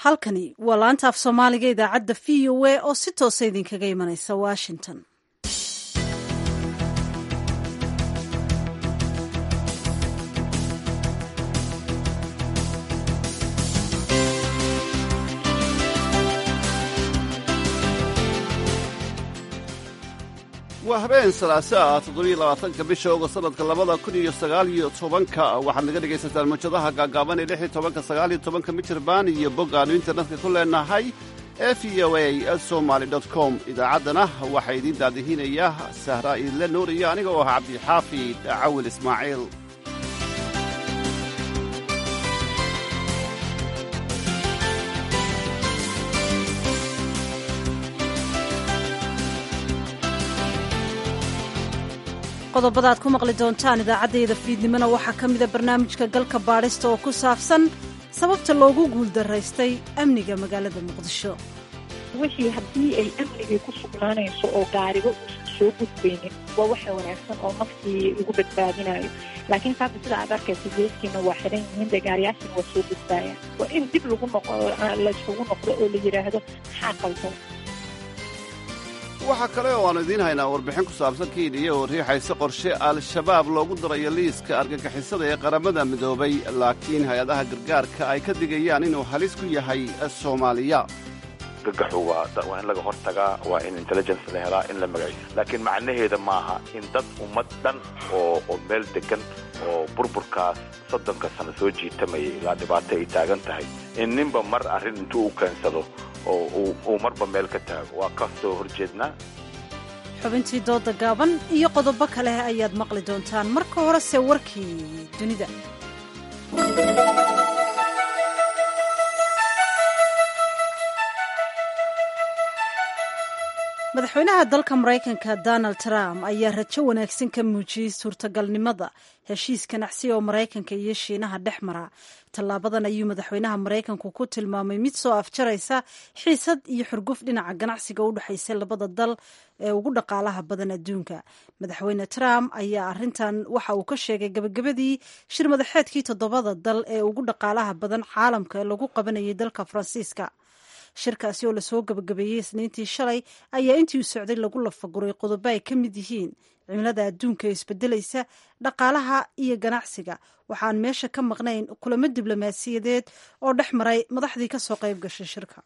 halkani waa laanta af soomaaliga idaacadda v o a oo si toosa idinkaga imanaysa washington waa habeen salaasaa toddobiyolabaatanka bisha ogost sanadka labada kun iyo sagaal iyo tobanka waxaad naga dhegaysataan mawjadaha gaagaaban ee lix iyo tobanka sagaal iyo tobanka mijirbaan iyo bog aanu internetka ku leenahay e v o a somaly com idaacaddana waxaa idiin daadihinaya sahra iidle nuur iyo aniga oo ah cabdixaafid cawil ismaaciil qodobada aad ku maqli doontaan idaacaddayda fiidnimona waxaa ka mida barnaamijka galka baadhista oo ku saabsan sababta loogu guuldaraystay amniga magaalada muqdisho wixii haddii ay amnigii ku sugnaanayso oo gaariba uusan soo gudbaynin waa waxa wanaagsan oo naftii lagu badbaadinayo laakiin saata sida aad arkaysa geeskiina waa xiran yihiin dee gaariyaashiina waa soo gudbaayaan waa in dib lagu noqo layskugu noqdo oo la yidhaahdo maxaa qaldan waxaa kale oo aanu idiin haynaa warbixin ku saabsan kiiniya oo riixaysa qorshe al-shabaab loogu darayo liiska argagixisada ee qaramada midoobay laakiin hay-adaha gargaarka ay ka digayaan inuu halis ku yahay soomaaliya gagaxu waa in laga hortagaa waa in intelligence la helaa in la magaciyo laakiin macnaheeda maaha in dad ummad dhan oo oo meel degan oo burburkaas soddonka sano soo jiitamayay ilaa dhibaato ay taagan tahay in ninba mar arrin intuu u keensado oo uu marba meel ka taago waa ka soo horjeednaa xubintii dooda gaaban iyo qodobo kale ayaad maqli doontaan marka horese warkii dunida madaxweynaha dalka maraykanka donald trump ayaa rajo wanaagsan ka muujiyey suurtagalnimada heshiis ganacsi oo maraykanka iyo shiinaha dhex mara tallaabadan ayuu madaxweynaha maraykanku ku tilmaamay mid soo afjaraysa xiisad iyo xurguf dhinaca ganacsiga u dhexaysa labada dal ee ugu dhaqaalaha badan adduunka madaxweyne trump ayaa arintan waxa uu ka sheegay gabagabadii shir madaxeedkii toddobada dal ee ugu dhaqaalaha badan caalamka ee lagu qabanayay dalka faransiiska shirkaasi oo lasoo gabagabeeyey isniintii shalay ayaa intii u socday lagu lafaguray qodobo ay ka mid yihiin cimilada adduunka ee isbedelaysa dhaqaalaha iyo ganacsiga waxaan meesha ka maqnayn kulamo diblomaasiyadeed oo dhex maray madaxdii ka soo qayb gashay shirka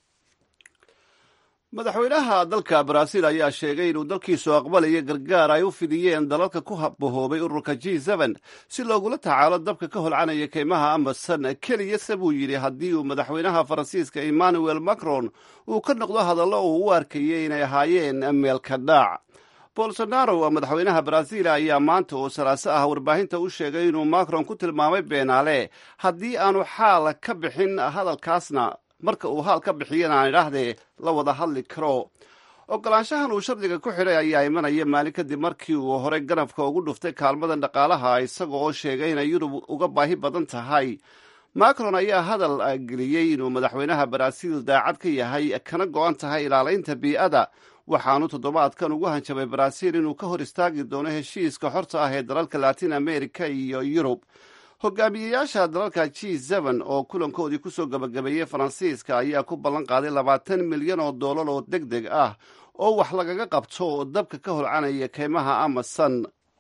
madaxweynaha dalka baraaziil ayaa sheegay inuu dalkiisu aqbalaya gargaar ay u fidiyeen dalalka ku bahoobay ururka g n si loogula tacaalo dabka ka holcanaya keymaha amasan keliyase buu yidhi haddii uu madaxweynaha faransiiska emmanuel macron uu ka noqdo hadallo uu u arkayay inay ahaayeen meelka dhaac bolsonaro madaxweynaha baraaziil ayaa maanta oo salaaso ah warbaahinta u sheegay inuu macron ku tilmaamay beenaale haddii aanu xaal ka bixin hadalkaasna marka uu haal ka bixiyana aan idhaahdee la wada hadli karo ogolaanshahan uu shardiga ku xidhay ayaa imanaya maalin kadib markii uu horey ganafka ugu dhuftay kaalmadan dhaqaalaha isaga oo sheegay inay yurub uga baahi badan tahay macron ayaa hadal geliyey inuu madaxweynaha baraaziil daacad ka yahay kana go-an tahay ilaalaynta bii'ada waxaanu toddobaadkan ugu hanjabay baraaziil inuu ka hor istaagi doono heshiiska xorta ah ee dalalka latin america iyo yurub hogaamiyeyaasha dalalka g n oo kulankoodii kusoo gabagabeeyey faransiiska ayaa ku ballan qaaday labaatan milyan oo doolar oo deg deg ah oo wax lagaga qabto dabka ka holcanaya keymaha amasan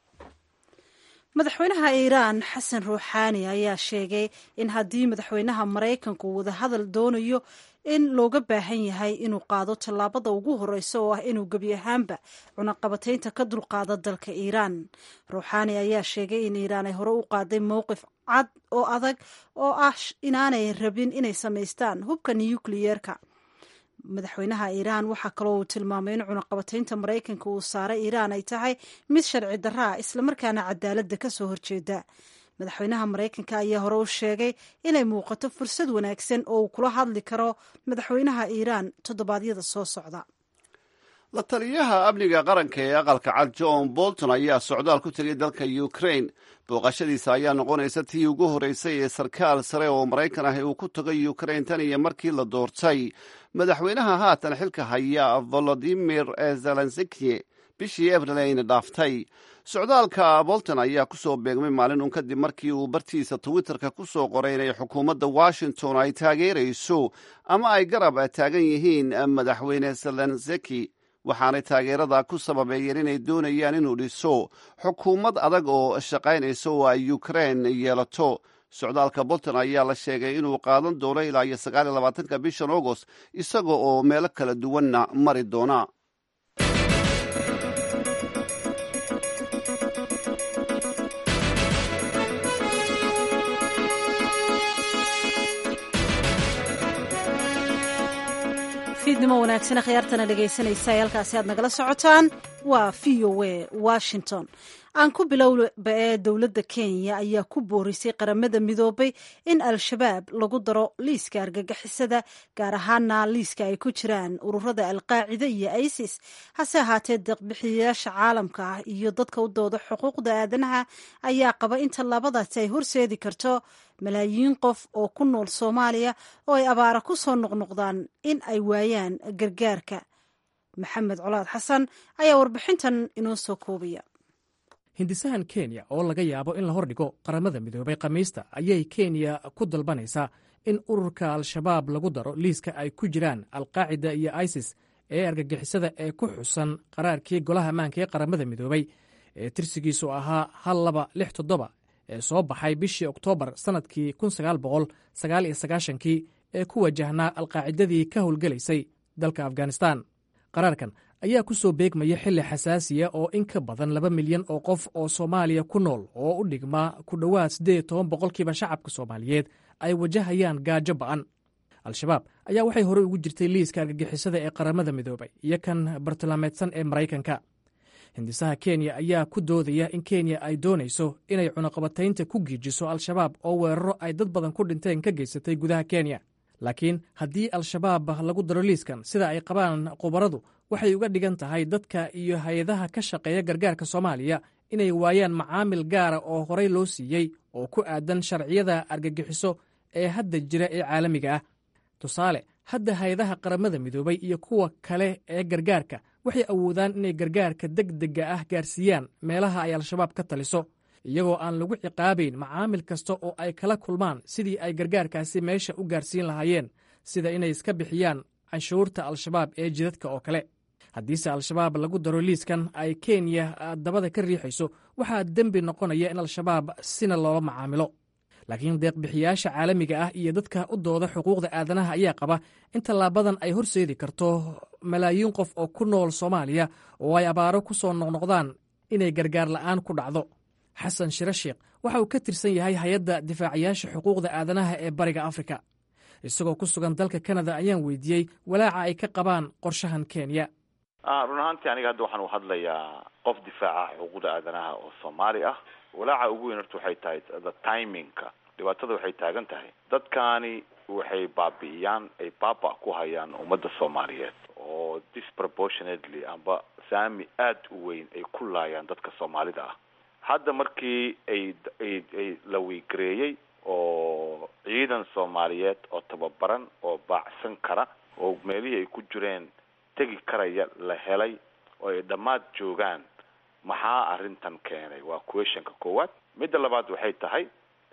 madaxweynaha iiraan xasan ruuxaani ayaa sheegay in haddii madaxweynaha maraykanku wadahadal doonayo in looga baahan yahay inuu qaado tallaabada ugu horeysa oo ah inuu gebi ahaanba cunaqabataynta ka dulqaado dalka iiraan ruuxaani ayaa sheegay in iiraan ay hore u qaaday mowqif cad oo adag oo ah inaanay rabin inay samaystaan hubka nukliyeerka madaxweynaha iiraan waxaa kaloo uu tilmaamay in cunaqabataynta maraykanka uu saaray iiraan ay tahay mid sharci darra ah islamarkaana cadaaladda ka soo horjeeda madaxweynaha maraykanka ayaa hore u sheegay inay muuqato fursad wanaagsan oo uu kula hadli karo madaxweynaha iiraan toddobaadyada soo socda la taliyaha amniga qaranka ee aqalka cad john bolton ayaa socdaal ku tegay dalka ukraine booqashadiisa ayaa noqonaysa tii ugu horreysay ee sarkaal sare oo maraykan ah uu ku tagay ukraine tan iyo markii la doortay madaxweynaha haatan xilka haya volodimir zelenski bishii abril ayna dhaaftay socdaalka bolton ayaa ku soo beegmay maalin uun kadib markii uu bartiisa twitterka ku soo qoray inay xukuumadda washington ay taageerayso ama ay garab taagan yihiin madaxweyne zelenseki waxaanay taageerada ku sababeeyeen inay doonayaan inuu dhiso xukuumad adag oo shaqaynaysa oo ay ukrein yeelato socdaalka bolton ayaa la sheegay inuu qaadan doono ilaa iyo sagaal iyo labaatanka bishan agost isaga oo meelo kala duwanna mari doona fiidnimo wanaagsan akhyaartana dhegaysanaysa ee halkaasi aad nagala socotaan waa v o a washington aan ku bilowba ee dowladda kenya ayaa ku boorisay qaramada midoobay in al-shabaab lagu daro liiska argagixisada gaar ahaana liiska ay ku jiraan ururada alqaacida iyo isis hase ahaatee deeqbixiyayaasha caalamka ah iyo dadka u dooda xuquuqda aadanaha ayaa qaba in tallaabadaasi ay horseedi karto malaayiin qof oo ku nool soomaaliya oo ay abaara ku soo noqnoqdaan in ay waayaan gargaarka maxamed colaad xasan ayaa warbixintan inoo soo koobaya hindisahan kenya oo laga yaabo in la hordhigo qaramada midoobay khamiista ayay kenya ku dalbanaysaa in ururka al-shabaab lagu daro liiska ay ku jiraan alqaacida iyo isis ee argagixisada ee ku xusan qaraarkii golaha ammaanka ee qaramada midoobay ee tirsigiisu ahaa hal laba lix toddoba ee soo baxay bishii oktoobar sannadkii kun sagaal boqol sagaal iyo sagaashankii ee ku wajahnaa alqaacidadii ka howlgelaysay dalka afghanistan qaraarkan ayaa ku soo beegmaya xilli xasaasiya oo in ka badan laba milyan oo qof oo soomaaliya ku nool oo u dhigmaa ku dhowaad siddeed toban boqolkiiba shacabka soomaaliyeed ay wajahayaan gaajo ba'an al-shabaab ayaa waxay horey ugu jirtay liiska argagixisada ee qaramada midoobay iyo kan bartilmaameedsan ee maraykanka hindisaha kenya ayaa ku doodaya in kenya ay doonayso inay cunaqabataynta ku giijiso al-shabaab oo weeraro ay dad badan ku dhinteen ka geysatay gudaha kenya laakiin haddii al-shabaab lagu daro liiskan sida ay qabaan khubaradu waxay uga dhigan tahay dadka iyo hay-adaha ka shaqeeya gargaarka soomaaliya inay waayaan macaamil gaara oo horey loo siiyey oo ku aadan sharciyada argagixiso ee hadda jira ee caalamiga ah tusaale hadda hay-adaha qaramada midoobay iyo kuwa kale ee gargaarka waxay awoodaan inay gargaarka deg dega ah gaarsiiyaan meelaha ay al-shabaab ka taliso iyagoo aan lagu ciqaabayn macaamil kasta oo ay kala kulmaan sidii ay gargaarkaasi meesha u gaarsiin lahaayeen sida inay iska bixiyaan canshuurta al-shabaab ee jidadka oo kale haddiise al-shabaab lagu daro liiskan ay kenya dabada ka riixayso waxaa dembi noqonaya in al-shabaab sina loola macaamilo laakiin deeqbixiyaasha caalamiga ah iyo dadka u dooda xuquuqda aadanaha ayaa qaba in tallaabadan ay horseedi karto malaayiin qof oo ku nool soomaaliya oo ay abaaro ku soo noqnoqdaan inay gargaar la'aan ku dhacdo xasan shire sheekh waxa uu ka tirsan yahay hay-adda difaacayaasha xuquuqda aadanaha ee bariga afrika isagoo ku sugan dalka kanada ayaan weydiiyey walaaca ay ka qabaan qorshahan kenya run ahaantii aniga hadda waxaan u hadlayaa qof difaaca xuquuqda aadanaha oo soomaali ah walaaca ugu weyn horta waxay tahay the timingka dhibaatada waxay taagan tahay dadkaani waxay baabi'iyaan ay baaba ku hayaan ummadda soomaaliyeed oo disproportionately amba saami aada u weyn ay ku laayaan dadka soomaalida ah hadda markii ay ay ay la wiigareeyey oo ciidan soomaaliyeed oo tababaran oo baacsan kara oo meelihii ay ku jireen tegi karaya la helay oo ay dhammaad joogaan maxaa arrintan keenay waa questionka koowaad midda labaad waxay tahay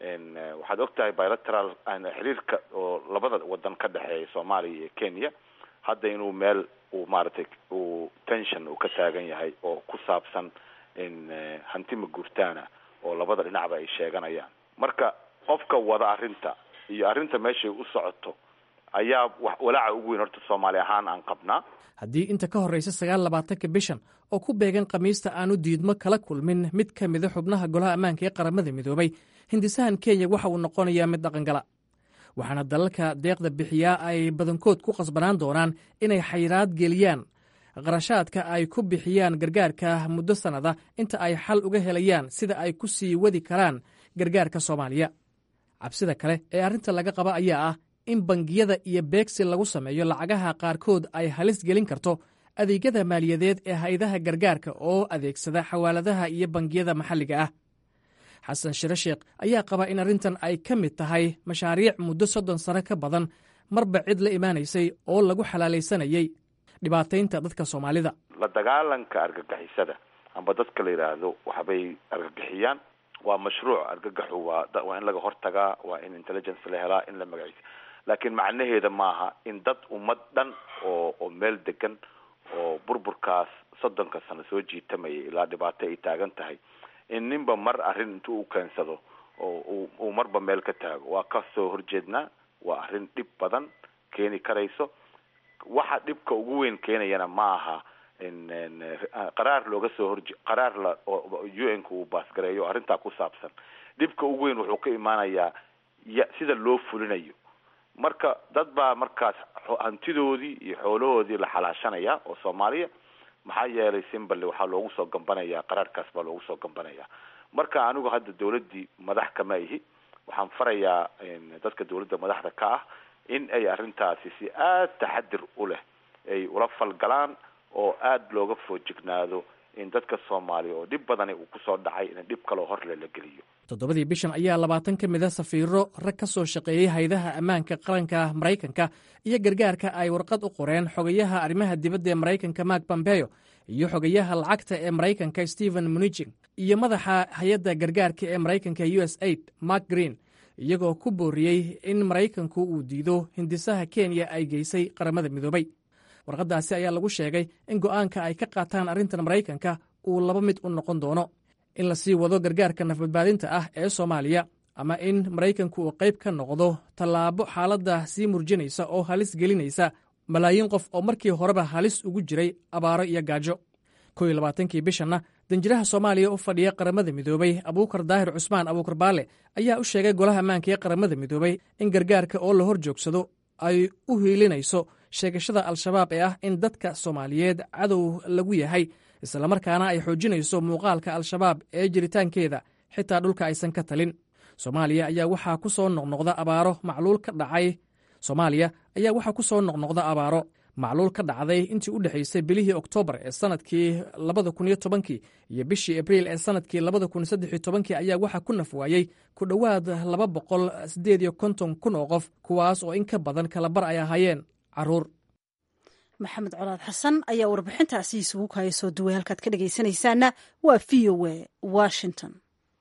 waxaad og tahay bilateral xiriirka oo labada wadan ka dhexeeya soomaaliya iyo kenya hadda inuu meel uu maaragtay uu tension uu ka taagan yahay oo ku saabsan hantima guurtaana oo labada dhinacba ay sheeganayaan marka qofka wada arrinta iyo arrinta meeshay u socoto ayaa walaaca ugu weyn horta soomaali ahaan aan qabnaa haddii inta ka horraysa sagaal labaatanka bishan oo ku beegan khamiista aanu diidmo kala kulmin mid ka mida xubnaha golaha ammaanka ee qaramada midoobay hindisahan kenya waxa uu noqonayaa mid dhaqangala waxaana dalalka deeqda bixiyaa ay badankood ku qasbanaan doonaan inay xayiraad geliyaan qarashaadka ay ku bixiyaan gargaarka muddo sannada inta ay xal uga helayaan sida ay ku sii wadi karaan gargaarka soomaaliya cabsida kale ee arrinta laga qaba ayaa ah in bangiyada iyo beegsi lagu sameeyo lacagaha qaarkood ay halis gelin karto adeegyada maaliyadeed ee hay-adaha gargaarka oo adeegsada xawaaladaha iyo bangiyada maxalliga ah xasan shire sheekh ayaa qaba in arrintan ay ka mid tahay mashaariic muddo soddon sano ka badan marba cid la imaanaysay oo lagu xalaalaysanayay dhibaataynta dadka soomaalida la dagaalanka argagixisada amba dadka la yidhaahdo waxbay argagixiyaan waa mashruuc argagaxu waa waa in laga hortagaa waa in intelligence la helaa in la magaciisa laakiin macnaheeda maaha in dad ummad dhan oo oo meel degan oo burburkaas soddonka sano soo jiitamaya ilaa dhibaato ay taagan tahay in ninba mar arrin intuu u keensado oo uu marba meel ka taago waa ka soo horjeednaa waa arrin dhib badan keeni karayso waxa dhibka ugu weyn keenayana ma aha qaraar looga soo horje qaraar la u n ka uu baasgareeyo arrintaa ku saabsan dhibka ugu weyn wuxuu ka imaanayaa ya sida loo fulinayo marka dad baa markaas hantidoodii iyo xoolahoodii la xalaashanaya oo soomaaliya maxaa yeelay simballe waxaa loogu soo gambanayaa qaraarkaas baa loogu soo gambanayaa marka anigu hadda dawladdii madax kama ihi waxaan farayaa dadka dawladda madaxda ka ah in ay arrintaasi si aada taxadir u leh ay ula falgalaan oo aada looga foojignaado in dadka soomaaliya oo dhib badani uu kusoo dhacay in dhib kaloo horle la geliyo toddobadii bishan ayaa labaatan ka mid a safiiro rag ka soo shaqeeyey haydaha ammaanka qaranka maraykanka iyo gargaarka ay warqad u qoreen xogayaha arrimaha dibadda ee maraykanka mark pompeo iyo xogayaha lacagta ee maraykanka stephen munichin iyo madaxa hay-adda gargaarka ee maraykanka u s aid mark green iyagoo ku booriyey in maraykanku uu diido hindisaha kenya ay geysay qaramada midoobay warqaddaasi ayaa lagu sheegay in go'aanka ay ka qaataan arrintan maraykanka uu laba mid u noqon doono in la sii wado gargaarka nafbadbaadinta ah ee soomaaliya ama in maraykanku uu qayb ka noqdo tallaabo xaaladda sii murjinaysa oo halis gelinaysa malaayiin qof oo markii horeba halis ugu jiray abaaro iyo gaajo kow iyo labaatankii bishanna danjiraha soomaaliya u fadhiya qaramada midoobay abuukar daahir cusmaan abuukar baale ayaa u sheegay golaha ammaanka ee qaramada midoobay in gargaarka oo la hor joogsado ay u hiilinayso sheegashada al-shabaab ee ah in dadka soomaaliyeed cadow lagu yahay islamarkaana ay xoojinayso muuqaalka al-shabaab ee jiritaankeeda xitaa dhulka aysan ka talin soomaaliya ayaa waxaa ku soo noqnoqda abaaro macluul ka dhacay soomaaliya ayaa waxaa ku soo noqnoqda abaaro macluul ka dhacday intii u dhexaysay bilihii oktoobar ee sanadkii labada kun iyo tobankii iyo bishii abriil ee sanadkii labada kun saddex iyo tobankii ayaa waxaa ku nafwaayey ku dhowaad laba boqol siddeed iyo konton kun oo qof kuwaas oo in ka badan kalabar ay ahaayeen caruur maxamed colaad xasan ayaa warbixintaasi isugu kaaya soo duway halkaad ka dhegaysanaysaana waa v o a washington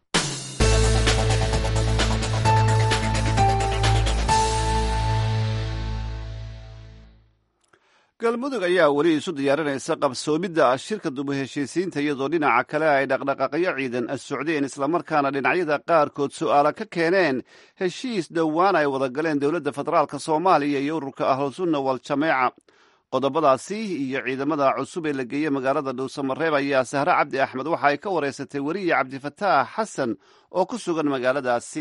galmudug ayaa weli isu diyaarinaysa qabsoomidda shirka dubu heshiisiinta iyadoo dhinaca kale ay dhaqdhaqaaqyo ciidan socdeen islamarkaana dhinacyada qaarkood su'aala ka keeneen heshiis dhowaan ay wada galeen dowladda federaalk soomaaliya iyo ururka ahlusunna wal-jameeca qodobadaasi iyo ciidamada cusub ee la geeyey magaalada dhuusamareeb ayaa sahre cabdi axmed waxa ay ka wareysatay weriye cabdifataax xasan oo ku sugan magaaladaasi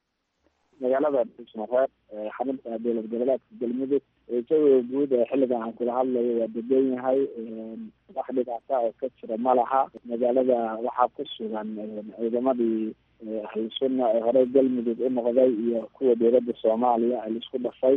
magaalada dhuusamareeb xarunta dowlad goboleedka galmudug jawiga guud ee xilligan aan kula hadlayo waa degan yahay wax dhibaata oo ka jira ma laha magaalada waxaa ku sugan ciidamadii ahlusunna ee hore galmudug u noqday iyo kuwa dowladda soomaaliya ay laisku dhafay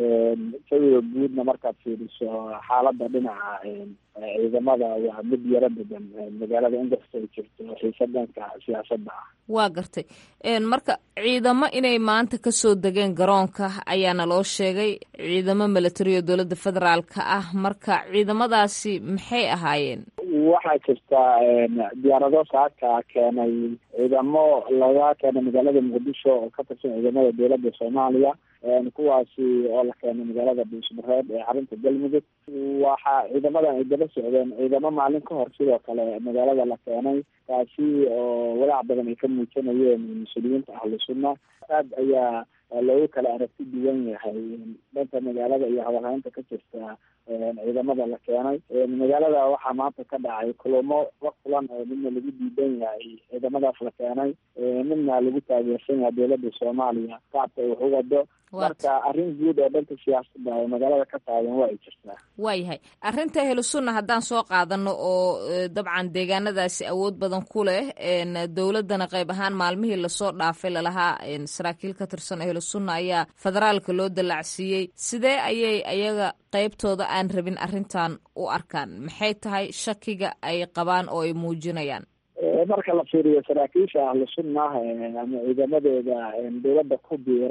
jawiga guudna markaad fiiriso xaalada dhinaca ciidamada waa mid yaro degan magaalada inkasta ay jirto xiisa dhanka siyaasadda ah waa gartay marka ciidamo inay maanta kasoo degeen garoonka ayaana loo sheegay ciidamo milatari oo dowladda federaalka ah marka ciidamadaasi maxay ahaayeen waxaa jirta diyaarado saaka keenay ciidamo laga keenay magaalada muqdisho oo ka tirsan ciidamada dowladda soomaaliya kuwaasi oo la keenay magaalada dhuusmareeb ee xarunta galmudug waxaa ciidamadan ay daba socdeen ciidamo maalin ka hor sidoo kale magaalada la keenay taasi oo walaac badan ay ka muujinayeen mas-uuliyiinta ahlu sunna aad ayaa loogu kala aragti duwan yahay dhanka magaalada iyo habarhaynta ka jirta ciidamada la keenay magaalada waxaa maanta ka dhacay kulamo la kulan oo midna lagu diidan yahay ciidamadaas la keenay midna lagu taageersan yahay dowladda soomaaliya qaabka ay wax u wado marka arrin guud oo dhanka siyaasadda oo magaalada ka taagan waa ay jirtaa waayahay arrinta ahlu sunna haddaan soo qaadano oo dabcan deegaanadaasi awood badan ku leh dowladdana qayb ahaan maalmihii lasoo dhaafay lalahaa saraakiil ka tirsan ahlu sunna ayaa federaalka loo dallacsiiyey sidee ayay ayaga qaybtooda aan rabin arrintan u arkaan maxay tahay shakiga ay qabaan oo ay muujinayaan marka la fiiriyo saraakiisha ahlu sunna ama ciidamadooda dowladda ku biiray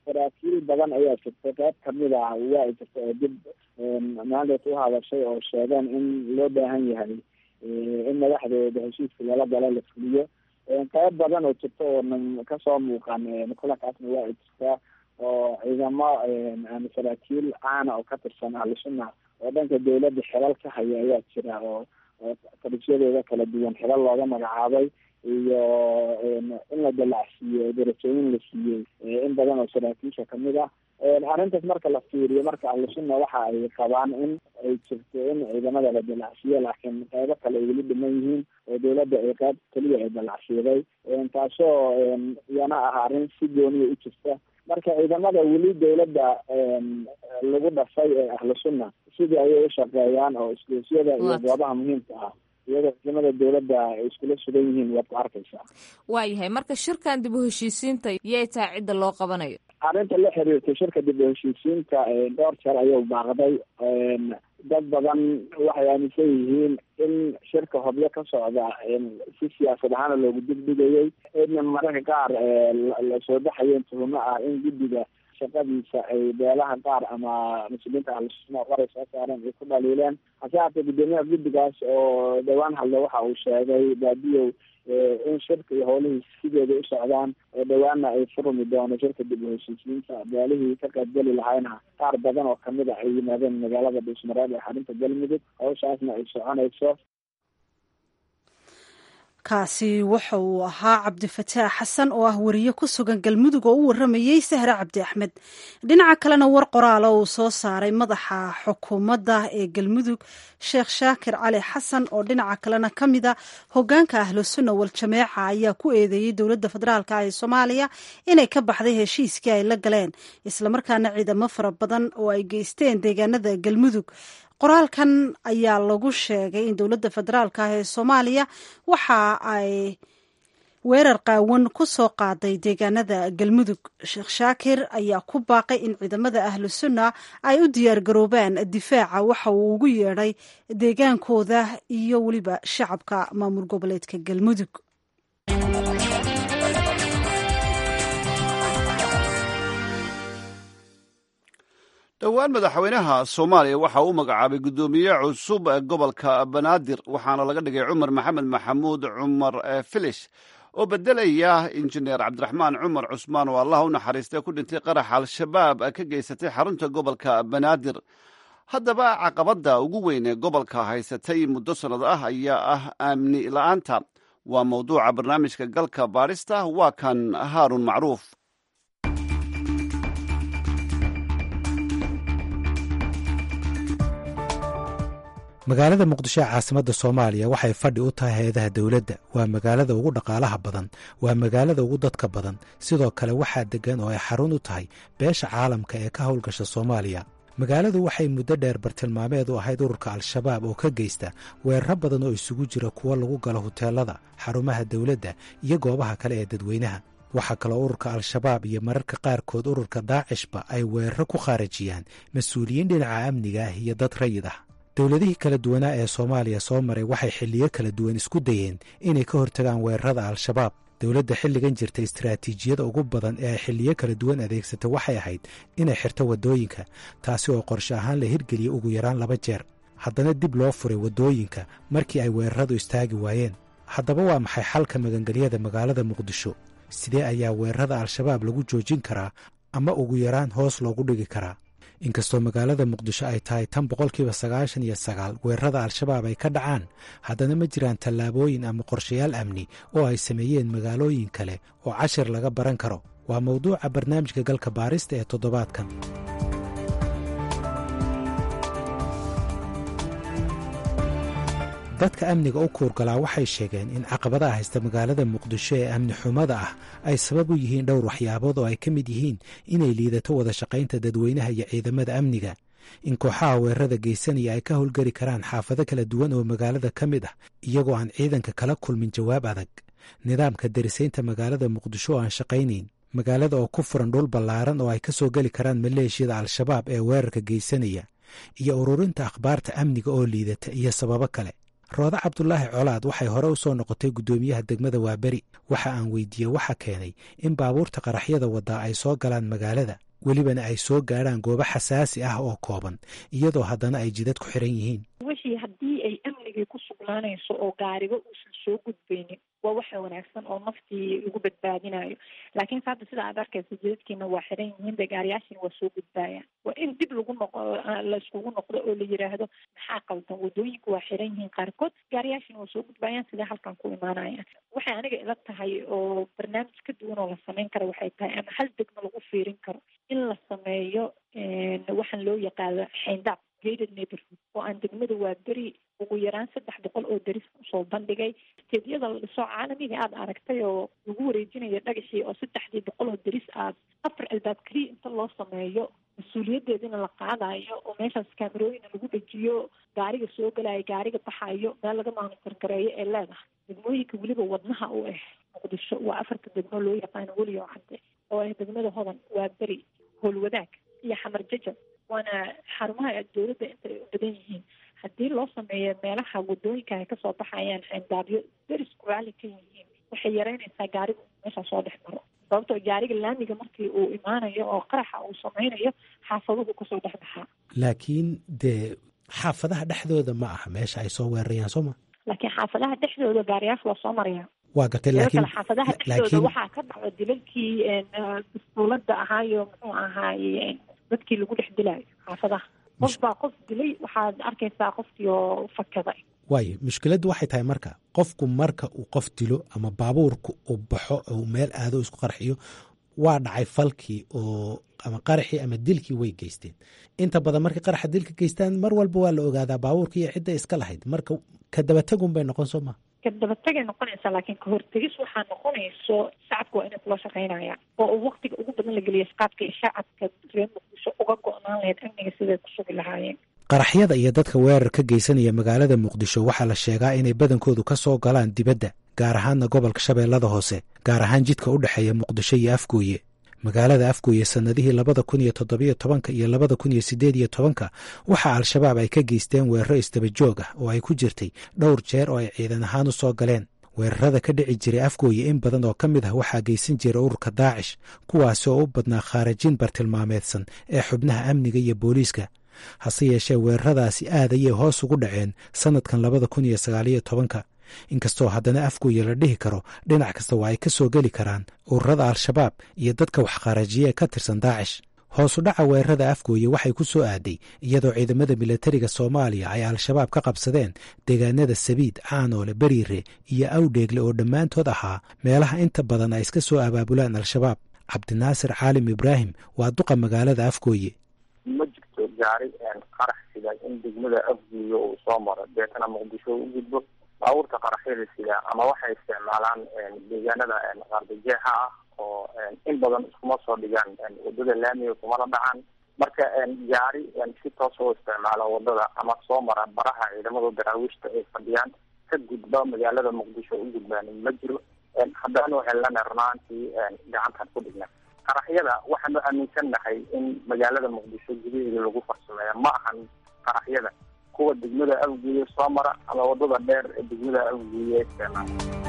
saraakiil badan ayaa jirtay qayb kamid ah waa ay jirta oo dib maandeet u hadashay oo sheegeen in loo baahan yahay in madaxdooda heshiiska lala galo la fuliyo qayb badan oo jirta oonan kasoo muuqan kulankaasna waa ay jirtaa oo ciidamo saraakiil caana oo ka tirsan ahlusunna oo dhanka dawladda xilal ka haya ayaa jira oo oo talisyadooda kala duwan xilal looga magacaabay iyo in la dalacsiiyo darajooyin la siiyey in badan oo saraakiisha kamid ah arrintaas marka la fiiriyo marka ahlusunna waxa ay qabaan in ay jirto in ciidamada la dalacsiiyo laakiin qaybo kale ay weli dhiman yihiin oo dawladda ay qayb keliya ay dalacsiiday taasoo iyana ah arrin si gooniya u jirta marka ciidamada weli dawladda lagu dhasay ee ahlusunna sidii ayay ushaqeeyaan oo isgoysyada iyo goobaha muhiimka ah iyadoo ciidamada dawladda ay iskula sugan yihiin waad ku arkaysaa waayahay marka shirkan dib u heshiisiinta yay tahay cidda loo qabanayo arrinta la xiriirtay shirka dib u heshiisiinta dhowr jeer ayuu baaqday dad badan waxay aaminsan yihiin in shirka hobyo ka socda si siyaasad ahaana loogu digdigayay in mararka qaar lasoo baxayeen tuhumo ah in guddiga shaqadiisa ay beelaha qaar ama mas-uuliyiinta ahlusunna qoray soo saareen ay ku dhaliileen hase haatee guddoomiyaha guddigaas oo dhowaan hadle waxa uu sheegay baadiyow in shirka iyo howlihii sideeda u socdaan oo dhowaana ay furmi doono shirka dib u heshiisiinta beelihii ka qaybgeli lahayna qaar badan oo kamid a ay yimaadeen magaalada dhuusmareeb ee xarinta galmudug hawshaasna ay soconayso kaasi waxa uu ahaa cabdifataax xasan oo ah wariye ku sugan galmudug oo u waramayey sahre cabdi axmed dhinaca kalena war qoraala uu soo saaray madaxa xukuumadda ee galmudug sheekh shaakir cali xasan oo dhinaca kalena ka mid a hogaanka ahlusunna wal-jameeca ayaa ku eedeeyey dowladda federaalka ee soomaaliya inay ka baxday heshiiskii ay la galeen islamarkaana ciidamo fara badan oo ay geysteen deegaanada galmudug qoraalkan ayaa lagu sheegay in dowladda federaalk ah ee soomaaliya waxa ay weerar qaawan ku soo qaaday deegaanada galmudug sheekh shaakir ayaa ku baaqay in ciidamada ahlu sunna ay u diyaargaroobaan difaaca waxa uu ugu yeedhay deegaankooda iyo weliba shacabka maamul goboleedka galmudug dhowaan madaxweynaha soomaaliya waxa uu magacaabay guddoomiye cusub gobolka banaadir waxaana laga dhigay cumar maxamed maxamuud cumar filish oo bedelaya injineer cabdiraxmaan cumar cusmaan oo allah u naxariistay ku dhintay qarax al-shabaab ka geysatay xarunta gobolka banaadir haddaba caqabadda ugu weyn ee gobolka haysatay muddo sannad ah ayaa ah amni la-aanta waa mowduuca barnaamijka galka baadhista waa kan haarun macruuf magaalada muqdisho ee caasimadda soomaaliya waxay fadhi u tahay hay-adaha dowladda waa magaalada ugu dhaqaalaha badan waa magaalada ugu dadka badan sidoo kale waxaa deggan oo ay xarun u tahay beesha caalamka ee ka howlgasha soomaaliya magaaladu waxay muddo dheer bartilmaameed u ahayd ururka al-shabaab oo ka geysta weeraro badan oo isugu jira kuwo lagu galo huteelada xarumaha dowladda iyo goobaha kale ee dadweynaha waxaa kaloo ururka al-shabaab iyo mararka qaarkood ururka daacishba ay weeraro ku khaarajiyaan mas-uuliyiin dhinaca amniga ah iyo dad rayid ah dowladihii kala duwanaa ee soomaaliya soo maray waxay xilliyo kala duwan isku dayeen inay ka hortagaan weerarada al-shabaab dowladda xilligan jirta istaraatiijiyada ugu badan ee ay xilliyo kala duwan adeegsata waxay ahayd inay xirto waddooyinka taasi oo qorshe ahaan la hirgeliyey ugu yaraan laba jeer haddana dib loo furay waddooyinka markii ay weeraradu istaagi waayeen haddaba waa maxay xalka magangelyada magaalada muqdisho sidee ayaa weerarada al-shabaab lagu joojin karaa ama ugu yaraan hoos loogu dhigi karaa inkastoo magaalada muqdisho ay tahay tan boqolkiiba sagaashan iyo sagaal weerarada al-shabaab ay ka dhacaan haddana ma jiraan tallaabooyin ama qorshayaal amni oo ay sameeyeen magaalooyin kale oo cashir laga baran karo waa mawduuca barnaamijka galka baarista ee toddobaadkan dadka amniga u kuurgalaa waxay sheegeen in caqabadaha haysta magaalada muqdisho ee amni xumada ah ay sabab u yihiin dhowr waxyaabood oo ay ka mid yihiin inay liidato wada shaqaynta dadweynaha iyo ciidamada amniga in kooxaha weerarada geysanaya ay ka howlgeli karaan xaafado kala duwan oo magaalada ka mid ah iyagoo aan ciidanka kala kulmin jawaab adag nidaamka darisaynta magaalada muqdisho oo aan shaqaynayn magaalada oo ku furan dhul ballaaran oo ay ka soo geli karaan maleeshiyada al-shabaab ee weerarka geysanaya iyo ururinta akhbaarta amniga oo liidata iyo sababo kale roode cabdulaahi colaad waxay hore u soo noqotay guddoomiyaha degmada waaberi waxa aan weydiiyey waxa keenay in baabuurta qaraxyada waddaa ay soo galaan magaalada welibana ay soo gaadhaan goobo xasaasi ah oo kooban iyadoo haddana ay jidad ku xiran yihiin wixii haddii ay amnigii ku sugnaanayso oo gaariba uusan soo gudbaynin waa waxa wanaagsan oo naftii lagu badbaadinayo laakiinse hadda sida aad arkaysa jidadkiina waa xiran yihiin de gaariyaashiina waa soo gudbaayaan waa in dib lagu noqo layskugu noqdo oo la yiraahdo maxaa qaldan wadooyinka waa xiran yihiin qaarkood gaariyaashiina waa soo gudbaayaan sidee halkan ku imaanayaan waxay aniga ila tahay oo barnaamij ka duwan oo la sameyn karo waxay tahay ama hal degma lagu fiirin karo in la sameeyo waxaan loo yaqaano xayndaab gated neighborhood oo aan degmada waa beri ugu yaraan saddex boqol oo deris usoo bandhigay steedyada la dhiso caalamiga aada aragtay oo lagu wareejinayo dhagaxii oo saddexdii boqol oo deris aad afar albaab keliya inta loo sameeyo mas-uuliyadeedina la qaadayo oo meeshaas kaamerooyina lagu dhejiyo gaariga soo galayo gaariga baxayo meel laga maanitor gareeyo ee leedahay degmooyinka weliba wadnaha u ah muqdisho waa afarta degmo loo yaqaano weliyo cadde oo ah degmada hodan waa beri howlwadaag iyo xamar jajab waana xarumaha dowladda intay u badan yihiin haddii loo sameeyo meelaha wadooyinka ay kasoo baxayaan xeendaabyo derisku raali ka yihiin waxay yareynaysaa gaarigu meesha soo dhex maro sababtoo gaariga laamiga markii uu imaanayo oo qaraxa uu sameynayo xaafaduhu kasoo dhex baxaa laakiin dee xaafadaha dhexdooda ma aha meesha ay soo weerarayaan soo ma laakiin xaafadaha dhexdooda gaariyaasha waa soo maraya waa gartay sidoo laakiin kale xaafadaha dhexdooda waxaa ka dhacdo dilalkii dastuulada ahaayo muxuu ahaaye dadkii lagu dhex dilaayo xaafadaha qof baa qof dilay waxaad arkaysaa qofkii oo fakaday waayo mushkiladdu waxay tahay marka qofku marka uu qof dilo ama baabuurku uu baxo uu meel aado isku qarxiyo waa dhacay falkii oo ama qaraxii ama dilkii way geysteen inta badan markay qaraxa dilka geystaan mar walba waa la ogaadaa baabuurka iyo cidda iska lahayd marka ka dabategun bay noqon soo maa kadabatagay noqonaysaa laakiin kahortegis waxaa noqonayso shacabka waa inay kula shaqeynayaan oo uu waktiga ugu badan la geliya qaadka iyo shacabka reer muqdisho uga go-naan lahayd amniga siday ku sugi lahaayeen qaraxyada iyo dadka weerar ka geysanaya magaalada muqdisho waxaa la sheegaa inay badankoodu ka soo galaan dibadda gaar ahaanna gobolka shabeellada hoose gaar ahaan jidka u dhexeeya muqdisho iyo afgooye magaalada afgooye sannadihii labada kun iyo toddobiyo tobanka iyo labada kun iyo siddeed iyo tobanka waxaa al-shabaab ay ka geysteen weeraro isdaba joog ah oo ay ku jirtay dhowr jeer oo ay ciidan ahaan u soo galeen weerarada ka dhici jiray afgooye in badan oo ka mid ah waxaa geysan jiray ururka daacish kuwaasi oo u badnaa khaarajin bartilmaameedsan ee xubnaha amniga iyo booliiska hase yeeshee weeraradaasi aad ayay hoos ugu dhaceen sannadkan labada kun iyo sagaaliyo tobanka inkastoo haddana afgooye la dhihi karo dhinac kasta waa ay ka soo geli karaan ururada al-shabaab iyo dadka waxkharajiya ee ka tirsan daacish hoosu dhaca weerarada afgooye waxay ku soo aaday iyadoo ciidamada milatariga soomaaliya ay al-shabaab ka qabsadeen deegaanada sabiid caanoole beriire iyo awdheegle oo dhammaantood ahaa meelaha inta badan ay iska soo abaabulaan al-shabaab cabdinaasir caalim ibraahim waa duqa magaalada afgooye ma jirto gaari qarax sida in degmada afgooye uu soo maro deetana muqdisho u gudbo baabuurta qaraxyada sida ama waxay isticmaalaan deegaanada qaardajeexa ah oo in badan iskuma soo dhigaan wadada laamiga kumana dhacaan marka gaari si toos oo isticmaalo wadada ama soo mara baraha ciidamada daraawiishta ay fadhiyaan ka gudba magaalada muqdisho u gudbaan ma jiro haddana waxay lana runaantii gacantan ku dhigna qaraxyada waxaanu aaminsannahay in magaalada muqdisho gudaheeda lagu farsameeya ma ahan qaraxyada kuwa degmada afguye soo mara ama wadada dheer ee degmada afguye isticmaala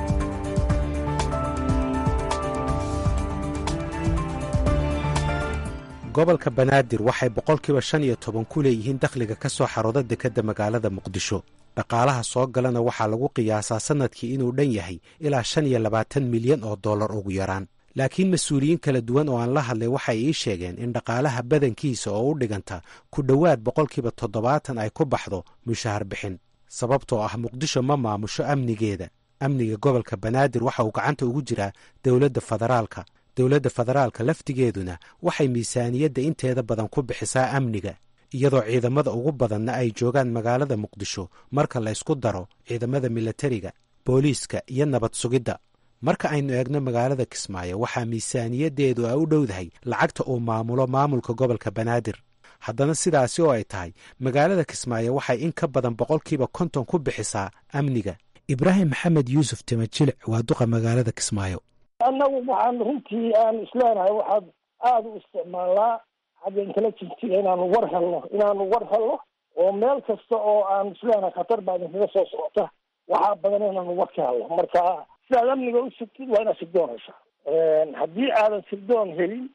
gobolka banaadir waxay boqolkiiba shan iyo toban ku leeyihiin dakhliga ka soo xarooda dekedda magaalada muqdisho dhaqaalaha soo galana waxaa lagu qiyaasaa sannadkii inuu dhan yahay ilaa shan iyo labaatan milyan oo dollar ugu yaraan laakiin mas-uuliyiin kala duwan oo aan la hadlay waxay ii sheegeen in dhaqaalaha badankiisa oo u dhiganta ku dhowaad boqolkiiba toddobaatan ay ku baxdo mushahar bixin sababtoo ah muqdisho ma maamusho amnigeeda amniga gobolka banaadir waxa uu gacanta ugu jiraa dowladda federaalka dowladda federaalka laftigeeduna waxay miisaaniyadda inteeda badan ku bixisaa amniga iyadoo ciidamada ugu badanna ay joogaan magaalada muqdisho marka la ysku daro ciidamada milatariga booliiska iyo nabad sugidda marka aynu eegno magaalada kismaayo waxaa miisaaniyaddeedu ay u dhowdahay lacagta uu maamulo maamulka gobolka banaadir haddana sidaasi oo ay tahay magaalada kismaayo waxay in ka badan boqolkiiba konton ku bixisaa amniga ibraahim maxamed yuusuf timajilic waa duqa magaalada kismaayo annagu waxaan runtii aan isleenahay waxaad aada u isticmaalnaa xagga intelligensiga inaanu war helno inaanu war helno oo meel kasta oo aan isleenahay khatar baa idinkaga soo socota waxaa badan inaan uga ka hadlo marka sidaad amniga u sugtid waa inaad sirdoon heshaa haddii aadan sirdoon helin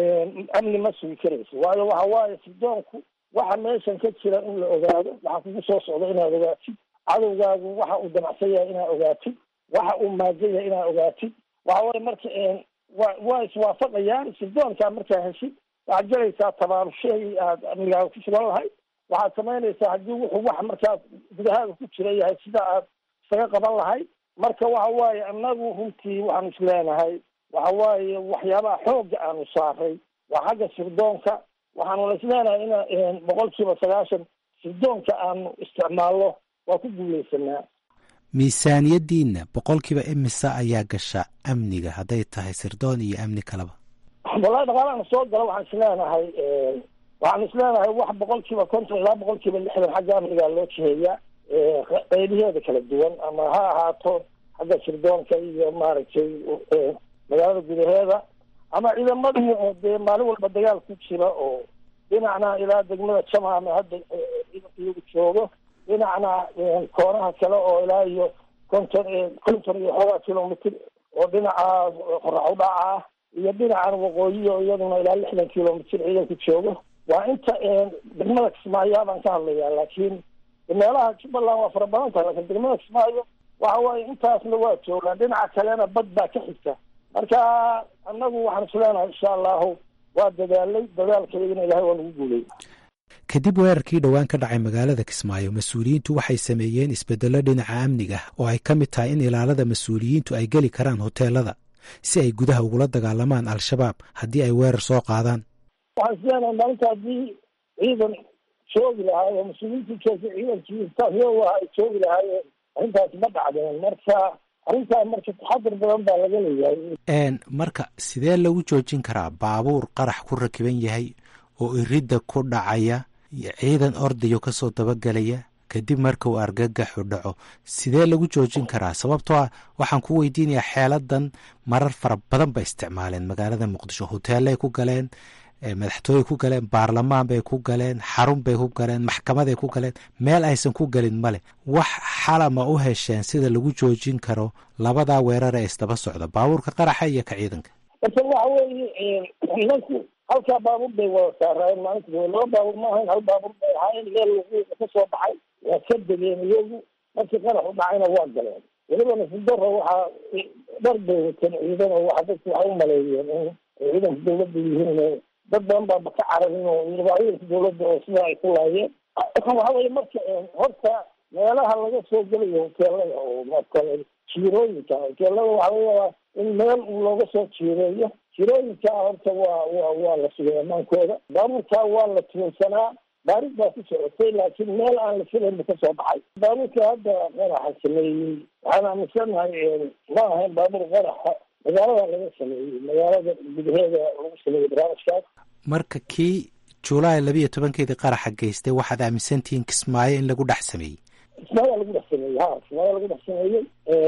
amni ma sugi karayso waayo waxa waaye sirdoonku waxa meeshan ka jira in la ogaado waxa kugu soo socda inaad ogaatid cadowgaagu waxa uu damacsan yahay inaad ogaatid waxa uu maagan yahay inaad ogaatid waxa waye marka wa waa iswaafaqayaan sirdoonkaa markaa heshid waxaad gelaysaa tabaarushahii aad amnigaaga ku sugan lahay waxaad samaynaysaa haddii wuxuu wax markaas gudahaaga ku jira yahay sida aad isaga qaban lahay marka waxa waaye annagu runtii waxaanu isleenahay waxa waaye waxyaabaha xoogga aanu saaray waa xagga sirdoonka waxaanuna isleenahay ina boqol kiiba sagaashan sirdoonka aanu isticmaalno waa ku guuleysanaa miisaaniyaddiinna boqolkiiba imisa ayaa gasha amniga hadday tahay sirdoon iyo amni kaleba wallahi dhaqaalahan soo gala waxaan isleenahay waxaan isleenahay wax boqol kiiba konton ilaa boqol kiiba lixdan xagga amnigaa loo jiheeyaa qeybiheeda kala duwan ama ha ahaato xagga sirdoonka iyo maaragtay magaalada gudaheeda ama ciidamadii oo dee maalin walba dagaal ku jira oo dhinacna ilaa degmada jamaame hadda iyagu joogo dhinacna koonaha kale oo ilaa iyo konton konton iyo xoogaa kilomitr oo dhinaca qorax udhaca ah iyo dhinacan waqooyi oo iyaduna ilaa lixdan kilomitr ciidanku joogo waa inta degmada kismaayo baan ka hadlayaa laakiin meelaha jubbaland waa fara badan tahay lakin degmada kismaayo waxa waaye intaasna waa joogaan dhinaca kalena bad baa ka xigta marka annagu waxaan isleenahay insha allahu waa dadaalay dadaalkaygana ilahay waa lagu guulay kadib weerarkii dhowaan ka dhacay magaalada kismaayo mas-uuliyiintu waxay sameeyeen isbedello dhinaca amniga oo ay ka mid tahay in ilaalada mas-uuliyiintu ay geli karaan hoteelada si ay gudaha ugula dagaalamaan al-shabaab haddii ay weerar soo qaadaan waxaan isleenahay maalinta haddii ciidan joogi lahaay oo mas-uuliyiintu joogta ciidankii tahyooga ay joogi lahaayeen arrintaasi ma dhacdeen marka arrintaa marka taxadir badan baa laga leeyahay marka sidee lagu joojin karaa baabuur qarax ku rakiban yahay oo iridda ku dhacaya ciidan ordayo kasoo dabagelaya kadib marka uu argagaxu dhaco sidee lagu joojin karaa sababtoo ah waxaan ku weydiinayaa xeeladan marar fara badan bay isticmaaleen magaalada muqdisho hoteelay ku galeen madaxtooyey ku galeen baarlamaan bay ku galeen xarun bay ku galeen maxkamaday ku galeen meel aysan ku gelin male wax xalama u hesheen sida lagu joojin karo labadaa weerar ee isdaba socda baabuurka qaraxa iyo ka ciidanka marka waxa weeye nimanku halkaa baabuur bay wada saaraayeen maalinta laba baabuur ma ahayn hal baabuur bay ahaayeen meel lagu ka soo baxay waa ka degeen iyagu markii qarax u dhacayna waa galeen weliba nasudaro waxaa dhar bay wateen ciidan oo waxa dadku waxay u maleeyeen in ciidanka dawladda yihiin dad badan baaba ka cararin oo ciidanka dawladda oo sidaa ay ku laayeen waxa weye marka horta meelaha laga soo gelayo hoteelada oo marka jiirooyinka hoteelada waxaa laga yaabaa in meel uu looga soo jiireeyo jirooyinkaa horta waa wa waa la sugay ammaankooda baabuurkaa waa la tuunsanaa baaris baa ku socotay laakiin meel aan la filayn bu kasoo baxay baabuurka hadda qaraxa sameeyey waxaan aaminsanahay ma ahayn baabuur qaraxa magaalada laga sameeyey magaalada gudaheeda lagu sameeyey barnaamijkaas marka kii julaay labiiyo tobankeedii qaraxa geystay waxaad aaminsantihiin kismaayo in lagu dhex sameeyey kismaayo lagu dhex sameeyey ha kismaayo lagu dhex sameeyey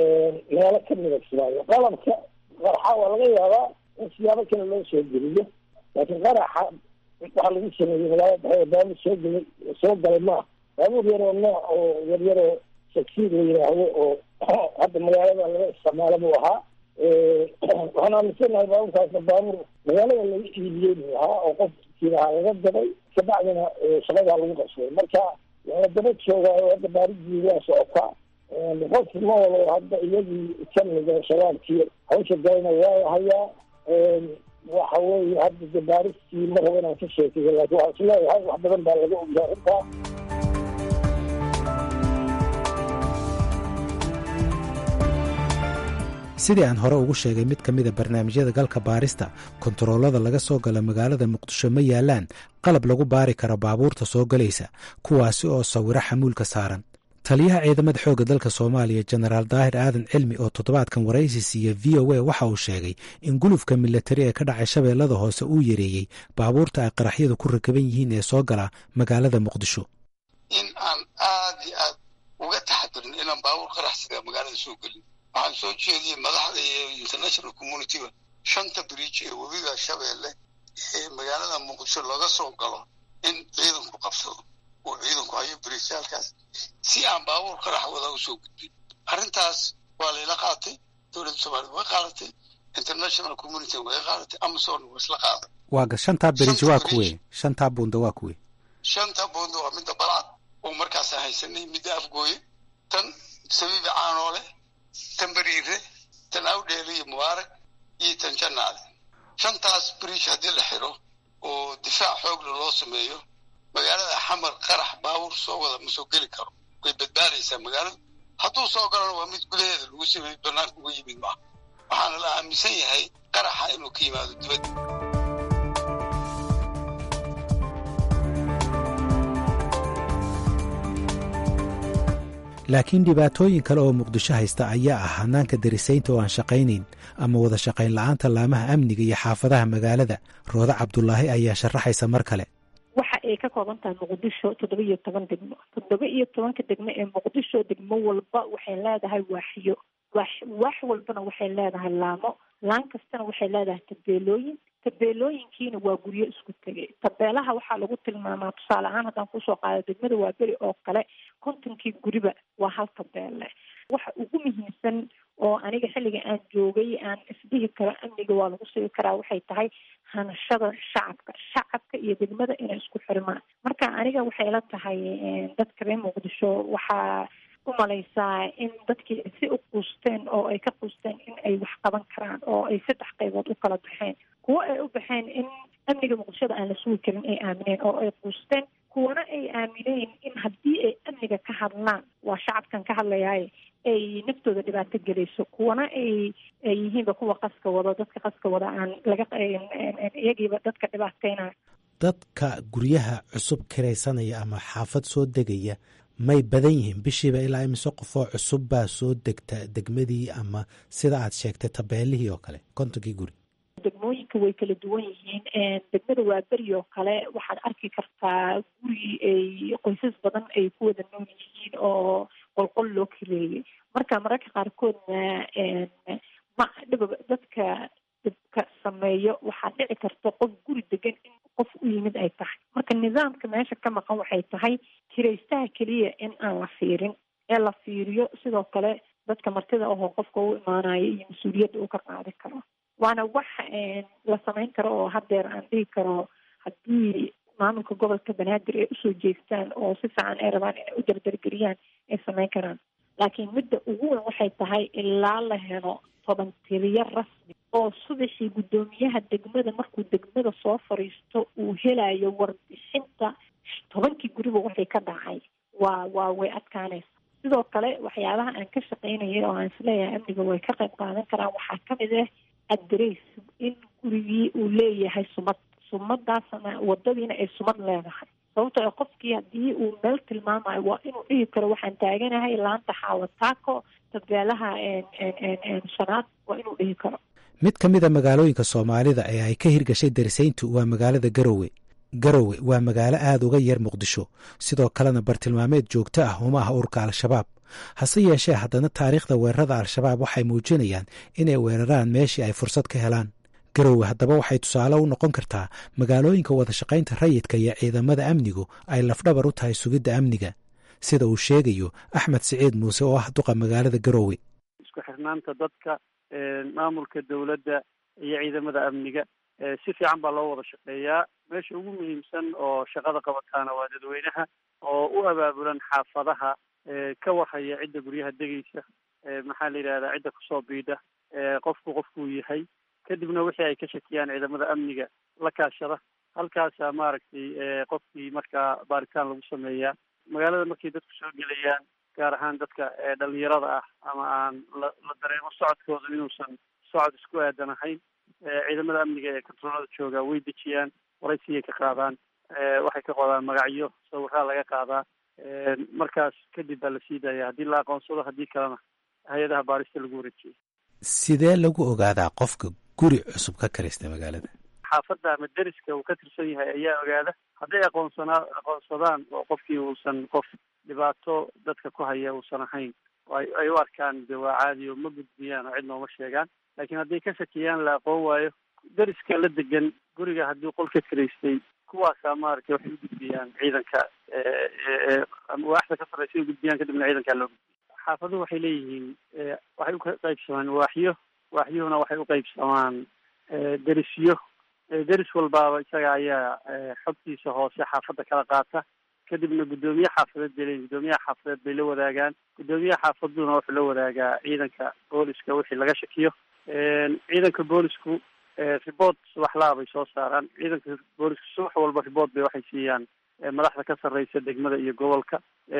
meelo kamida kismaayo qalabka qaraxa waa laga yaabaa in siyaabo kale loo soo geliyo laakiin qaraxa waxaa lagu sameeyey magaalada dhexeeda baabuur soo gelay soo galay maaha baabuur yaroo nooc oo yaryaroo sagsiid la yidhaahdo oo hadda magaalada laga isticmaalo buu ahaa waxaan aaminsanahay baabuurkaasna baabuur magaalada laga iibiyey buu ahaa oo qofkiilahaa laga dabay kabacdina shaqadaa lagu qabsaday marka waala daba joogaayo hadda baaridii waa socotaa qof ma walo hadda iyagii kamida shabaabkii hawsha galana waa hayaa waxa weeye hadda de baaristii ma rabo inaan ka sheekeyo laakiin waxaan isleeyahay wax badan baa laga ogyahay arrintaa sidii aan hore ugu sheegay mid ka mida barnaamijyada galka baarista kontaroolada laga soo gala magaalada muqdisho ma yaalaan qalab lagu baari karo baabuurta soo galaysa kuwaasi oo sawiro xamuulka saaran taliyaha ciidamada xoogga dalka soomaaliya jenaraal daahir aadan cilmi oo toddobaadkan waraysi siiya v o a waxa uu sheegay in gulufka milatari ee ka dhacay shabeellada hoose uu yareeyey baabuurta ay qaraxyadu ku rakaban yihiin ee soo gala magaalada muqdisho in aan aad iyo aad uga taxadirin inaan baabuur qaraxsiga magaalada soo gelin waxaan soo jeediyey madaxda iyo international communityga shanta bridge ee webiga shabeelle ee magaalada muqdisho laga soo galo in ciidanku qabsado uu ciidanku hayo bariisyaalkaas si aan baabuur qarax wada usoo gudbin arrintaas waa layla qaatay dowladda soomaaliyed way qaadatay international community way qaadatay amazon waa isla qaaday waaga shantaa beriji waa kuwe shantaa buunda waa kuwe shanta buunda waa midda balcad oo markaasaan haysanay midda afgooye tan sabiibi caanoole tan beriire tan awdheele iyo mubaarak iyo tan jannaale shantaas beriish haddii la xiro oo difaac xoogla loo sameeyo magaalada xamar qarax baabuur soo wada ma soo geli karo way badbaadaysaa magaaladu hadduu soo galona waa mid gudaheeda lagu sameeyey banaanka uga yimid maaha waxaana la aaminsan yahay qaraxa inuu ka yimaado dibadda laakiin dhibaatooyin kale oo muqdisho haysta ayaa ah hanaanka darisaynta oo aan shaqaynayn ama wada shaqayn la'aanta laamaha amniga iyo xaafadaha magaalada roodo cabdulaahi ayaa sharaxaysa mar kale waxa ay ka kooban tahay muqdisho toddoba iyo toban degmo toddoba iyo tobanka degmo ee muqdisho degmo walba waxay leedahay waaxiyo waax waax walbana waxay leedahay laamo laan kastana waxay leedahay tabeelooyin tabeelooyinkiina waa guryo isku tegay tabeelaha waxaa lagu tilmaamaa tusaale ahaan haddaan kusoo qaado degmada waaberi oo kale kontonkii guriba waa hal tabeelle waxa ugu muhiimsan oo aniga xilliga aan joogay aan isdhihi karo amniga waa lagu sugi karaa waxay tahay hanashada shacabka shacabka iyo degmada inay isku xirmaan marka aniga waxay la tahay dadka reer muqdisho waxaa umalaysaa in dadkii si u quusteen oo ay ka quusteen in ay wax qaban karaan oo ay saddex qaybood u kala baxeen kuwo ay u baxeen in amniga muqdishada aan la sugi karin ay aamineen oo ay quusteen kuwana ay aamineen in haddii ay amniga ka hadlaan waa shacabkan ka hadlayaaye ay naftooda dhibaato gelayso kuwana ay ay yihiinba kuwa qaska wado dadka qaska wada aan laga iyagiiba dadka dhibaateynayo dadka guryaha cusub kiraysanaya ama xaafad soo degaya may badan yihiin bishiiba ilaa imise qofoo cusub baa soo degta degmadii ama sida aad sheegtay tabeelihii oo kale kontonkii guri degmooyinka way kala duwan yihiin degmada waaberi oo kale waxaad arki kartaa guri ay qoysas badan ay ku wada nool yihiin oo qolqol loo kireeyey marka mararka qaarkoodna ma dhib dadka dhibka sameeyo waxaa dhici karta qof guri degan in qof u yimid ay tahay marka nidaamka meesha ka maqan waxay tahay kiraystaha keliya in aan la fiirin ee la fiiriyo sidoo kale dadka martida ahoo qofka u imaanayo iyo mas-uuliyadda uu ka qaadi karo waana wax la samayn karo oo haddeer aan dhihi karo haddii maamulka gobolka banaadir ay usoo jeestaan oo si fiican ay rabaan inay u dardargeliyaan ay samayn karaan laakiin midda ugu weyn waxay tahay ilaa la helo toban tiriyo rasmi oo subaxii guddoomiyaha degmada markuu degmada soo fadhiisto uu helayo warbixinta tobankii guriba waxay ka dhacay waa waa way adkaanaysa sidoo kale waxyaabaha aan ka shaqaynayay oo aan isleeyahay amniga way ka qayb qaadan karaan waxaa kamid ah adres in gurigii uu leeyahay sumad sumadaasna wadadiina ay sumad leedahay sababtoo qofkii haddii uu meel tilmaamayo waa inuu dhihi karo waxaan taaganahay laanta xaawataako tabeelaha shanaad waa inuu dhihi karo mid ka mid a magaalooyinka soomaalida ee ay ka hirgashay darisayntu waa magaalada garowe garowe waa magaalo aada uga yar muqdisho sidoo kalena bartilmaameed joogto ah uma ah urka al-shabaab hase yeeshee haddana taariikhda weerarada al-shabaab waxay muujinayaan inay weeraraan meeshii ay fursad ka helaan garowe haddaba waxay tusaale u noqon kartaa magaalooyinka wada shaqaynta rayidka iyo ciidamada amnigu ay lafdhabar u tahay sugidda amniga sida uu sheegayo axmed siciid muuse oo ah duqa magaalada garowe isku xirnaanta dadka maamulka dowladda iyo ciidamada amniga si fiican baa loo wada shaqeeyaa meesha ugu muhiimsan oo shaqada qabataana waa dadweynaha oo u abaabulan xaafadaha ka warhaya cidda guryaha degaysa maxaa la yidhahdaa cidda kusoo biidha qofku qofkuu yahay kadibna wixii ay ka shakiyaan ciidamada amniga la kaashada halkaasaa maaragtay qofkii markaa baaritaan lagu sameeyaa magaalada markay dadku soo gelayaan gaar ahaan dadka dhalinyarada ah ama aan la la dareemo socodkooda inuusan socod isku aadan ahayn ciidamada amniga ee kontaroolada jooga way dejiyaan waraysigay ka qaadaan waxay ka qodaan magacyo sawiraa laga qaadaa markaas kadib baa la sii daaya haddii la aqoonsado haddii kalena hay-adaha baarista lagu wareejiyay sidee lagu ogaadaa qofka guri cusub ka karaysta magaalada xaafadda ama deriska uu ka tirsan yahay ayaa ogaada hadday aqoonsanaa aqoonsadaan oo qofkii uusan qof dhibaato dadka ku haya uusan ahayn ay ay u arkaan de waa caadi oo ma gudbiyaan oo cid nooma sheegaan laakiin hadday ka shakiyaan la aqoon waayo deriska la degan guriga haddii qol ka kiraystay kuwaasaa maaragtay waxay u gudbiyaan ciidanka waaxda ka sarreysa u gudbiyaan kadibna ciidankaa loo gudbiya xaafaduhu waxay leeyihiin waxay uqaybsamaan waaxyo waaxyuhuna waxay uqaybsamaan derisyo deris walbaaba isaga ayaa xogtiisa hoose xaafadda kala qaata kadibna guddoomiye xaafadeed bay leeyihin guddoomiyaha xaafadeed bay la wadaagaan guddoomiyaha xaafaduna wuxuu la wadaagaa ciidanka booliska wixii laga shakiyo ciidanka boolisku report subaxlaa bay soo saaraan ciidanka booliska subax walba report bay waxay siiyaan madaxda ka sarreysa degmada iyo gobolka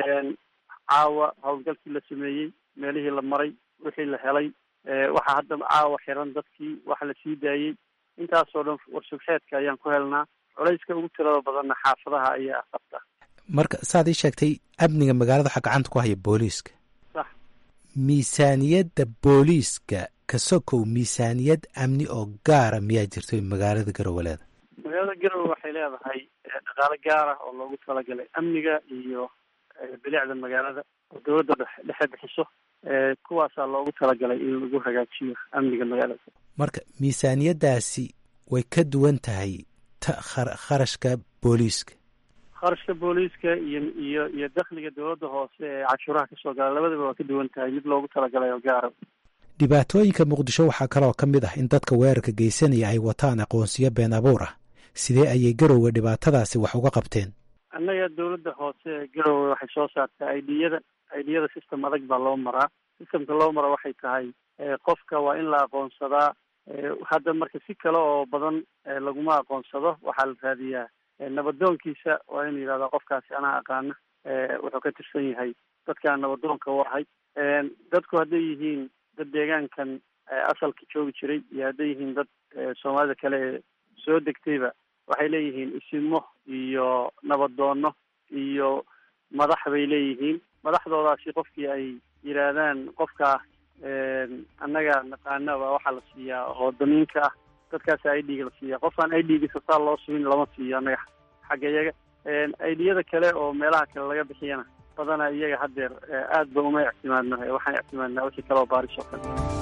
caawa howlgalkii la sameeyey meelihii la maray wixii la helay waxaa haddaba caawa xiran dadkii waxa la sii daayey intaasoo dhan warsubxeedka ayaan ku helnaa culayska ugu tirada badanna xaafadaha ayaa qabta marka saad ii sheegtay amniga magaalada waxaa gacanta ku haya booliiska sax miisaaniyadda booliiska ka sokow miisaaniyad amni oo gaara miyaa jirto magaalada garoweleeda magaalada garowe waxay leedahay dhaqaale gaar ah oo loogu talagalay amniga iyo bilicda magaalada oo dowladda dhexe bixiso kuwaasaa loogu talagalay in lagu hagaajiyo amniga magaalada marka miisaaniyaddaasi way ka duwan tahay ta kharashka booliiska kharashka booliiska iyo iyo iyo dakhliga dowladda hoose ee cashuuraha kasoo gala labadaba waa ka duwan tahay mid loogu talagalay oo gaara dhibaatooyinka muqdisho waxaa kaloo ka mid ah in dadka weerarka geysanaya ay wataan aqoonsiyo been abuur ah sidee ayay garowe dhibaatadaasi wax uga qabteen annaga dowladda hoose ee garowe waxay soo saartay idiyada idiyada system adag baa loo maraa systemka loo mara waxay tahay qofka waa in la aqoonsadaa hadda marka si kale oo badan laguma aqoonsado waxaa la raadiyaa nabadoonkiisa waa inu yidhahdaa qofkaasi anaa aqaana wuxuu ka tirsan yahay dadkaan nabadoonka u ahay dadku hadday yihiin dad deegaankan asalka joogi jiray iyo hadday yihiin dad soomaalida kale ee soo degtayba waxay leeyihiin isimo iyo nabadoono iyo madax bay leeyihiin madaxdoodaasi qofkii ay yidhaahdaan qofkaa annaga naqaanaba waxaa la siiyaa oo damiinka ah dadkaasa i d-ga la siiya qofkaan i d-giisa saa loo sugin lama siiyo annaga xagga iyaga idiyada kale oo meelaha kale laga bixiyana badana iyaga haddeer aad ba uma ictimaadno waxaan ictimaadnaa wixii kale oo baaris oo kale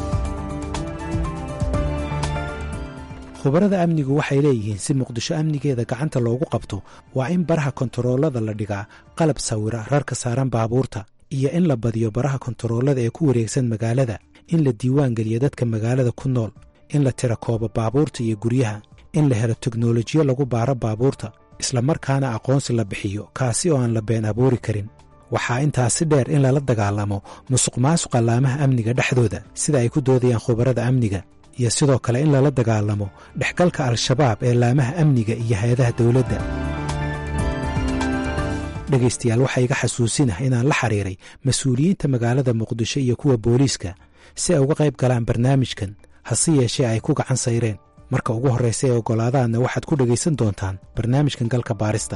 khubarada amnigu waxay leeyihiin si muqdisho amnigeeda gacanta loogu qabto waa in baraha kontaroolada la dhigaa qalab sawira rarka saaran baabuurta iyo in la badiyo baraha kontaroolada ee ku wareegsan magaalada in la diiwaan geliyo dadka magaalada ku nool in la tira koobo baabuurta iyo guryaha in la helo teknolojiyo lagu baaro baabuurta islamarkaana aqoonsi la bixiyo kaasi oo aan la been abuuri karin waxaa intaasi dheer in lala dagaalamo musuq maasuqa laamaha amniga dhexdooda sida ay ku doodayaan khubarada amniga iyo sidoo kale in lala dagaalamo dhexgalka al-shabaab ee laamaha amniga iyo hay-adaha dowladda dhegaystayaal waxaa iga xasuusinah inaan la xiriiray mas-uuliyiinta magaalada muqdisho iyo kuwa booliiska si ay uga qayb galaan barnaamijkan hase yeeshee ay ku gacan sayreen marka ugu horraysa ee oggolaadaanna waxaad ku dhegaysan doontaan barnaamijkan galka baarista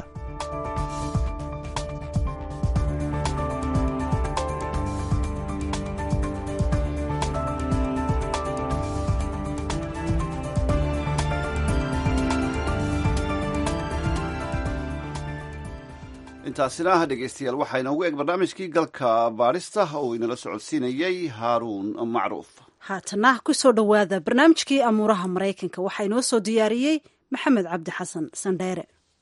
intaasina dhegeystayaal waxaa inoogu eg barnaamijkii galka baadhista oo inala socodsiinayey haaruun macruuf haatana ku soo dhowaada barnaamijkii amuuraha maraykanka waxaa inoo soo diyaariyey maxamed cabdi xasan sandheere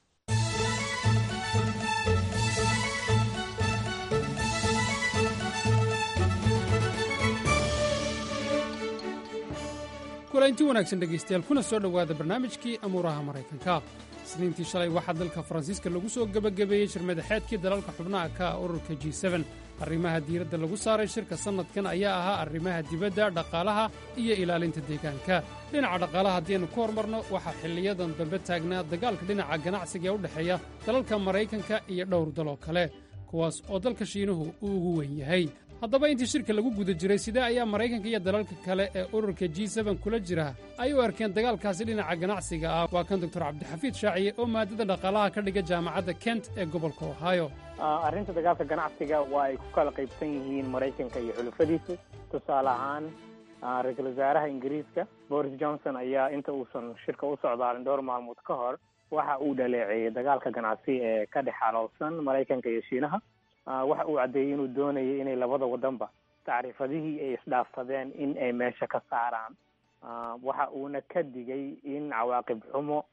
kulanti wanaagsan dhegaystayaal kuna soo dhowaada barnaamijkii amuuraha maraykanka isniintii shalay waxaa dalka faransiiska lagu soo gebagabeeyey shirmadaxeedkii dalalka xubnaha ka ah ururka g arrimaha diiradda lagu saaray shirka sannadkan ayaa ahaa arrimaha dibadda dhaqaalaha iyo ilaalinta deegaanka dhinaca dhaqaalaha haddiaynu ku hormarno waxaa xilliyadan dambe taagnaa dagaalka dhinaca ganacsiga ee u dhexeeya dalalka maraykanka iyo dhowr daloo kale kuwaas oo dalka shiinuhu uu ugu weyn yahay haddaba intii shirka lagu guda jiray sidee ayaa maraykanka iyo dalalka kale ee ururka g kula jira ay u arkeen dagaalkaasi dhinaca ganacsiga ah waa kan doktor cabdixafiid shaaciye oo maadada dhaqaalaha ka dhiga jaamacadda kent ee gobolka ohio arrinta dagaalka ganacsiga waa ay ku kala qaybsan yihiin maraykanka iyo xulufadiisa tusaale ahaan ra-iisul wasaaraha ingiriiska boris johnson ayaa inta uusan shirka u socdaalin dhowr maalmood ka hor waxa uu dhaleeceeyey dagaalka ganacsi ee ka dhex xaloolsan maraykanka iyo shiinaha waxa uu caddeeyey inuu doonayay inay labada wadanba tacriifadihii ay isdhaafsadeen in ay meesha ka saaraan waxa uuna ka digay in cawaaqib xumo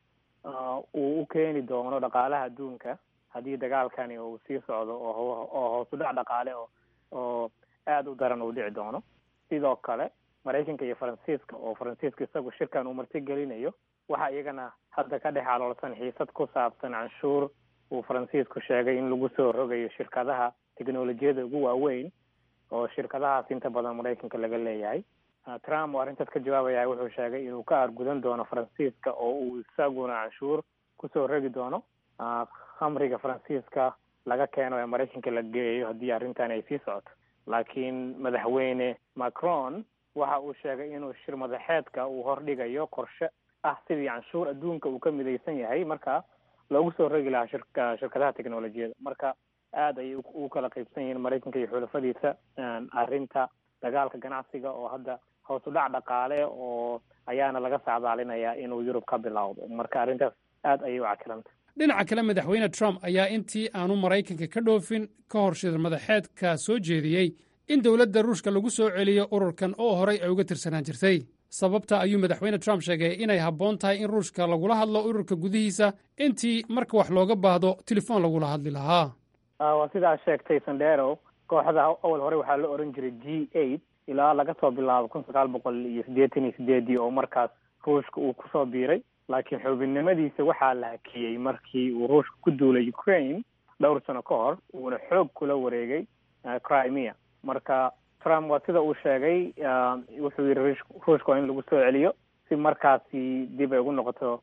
uu u keeni doono dhaqaalaha adduunka haddii dagaalkani uu sii socdo oo oo hoos u dhac dhaqaale oo oo aada u daran uu dhici doono sidoo kale maraykanka iyo faransiiska oo faransiiska isagu shirkan uu martigelinayo waxaa iyagana hadda ka dhex aloolsan xiisad ku saabsan canshuur uu faransiisku sheegay in lagu soo rogayo shirkadaha teknolojiyada ugu waaweyn oo shirkadahaas inta badan maraykanka laga leeyahay trump oo arrintaas ka jawaabaya wuxuu sheegay inuu ka argudan doono faransiiska oo uu isaguna canshuur kusoo rogi doono khamriga faransiiska laga keeno ee maraykanka la geeyo haddii arrintan ay sii socoto laakiin madaxweyne macron waxa uu sheegay inuu shir madaxeedka uu hordhigayo qorshe ah sidii canshuur adduunka uu ka midaysan yahay marka loogu soo rogi lahaa shirka shirkadaha teknolojiyada marka aada ayay u kala qaybsan yihiin maraykanka iyo xulafadiisa arrinta dagaalka ganacsiga oo hadda hoos u dhac dhaqaale oo ayaana laga sacdaalinayaa inuu yurub ka bilowdo marka arrintaas aada ayay u cakilanta dhinaca kale madaxweyne trump ayaa intii aanu maraykanka ka dhoofin ka hor shir madaxeedka soo jeediyey in dowladda ruushka lagu soo celiyo ururkan oo horay ay uga tirsanaan jirtay sababta ayuu madaxweyne trump sheegay inay habboon tahay in ruushka lagula hadlo ururka gudihiisa intii marka wax looga baahdo telefoon lagula hadli lahaa waa sidaa sheegtay sandero kooxda awal hore waxaa la oran jiray g eight ilaa laga soo bilaabo kun sagaal boqol iyo siddeetan iyo sideedii oo markaas ruushka uu kusoo biiray laakiin xubinnimadiisa waxaa la hakiyey markii uu ruushka ku duulay ukraine dhowr sano ka hor uuna xoog kula wareegay crimea marka trump waa sida uu sheegay wuxuu yidhi ruushka waa in lagu soo celiyo si markaasi dib ay ugu noqoto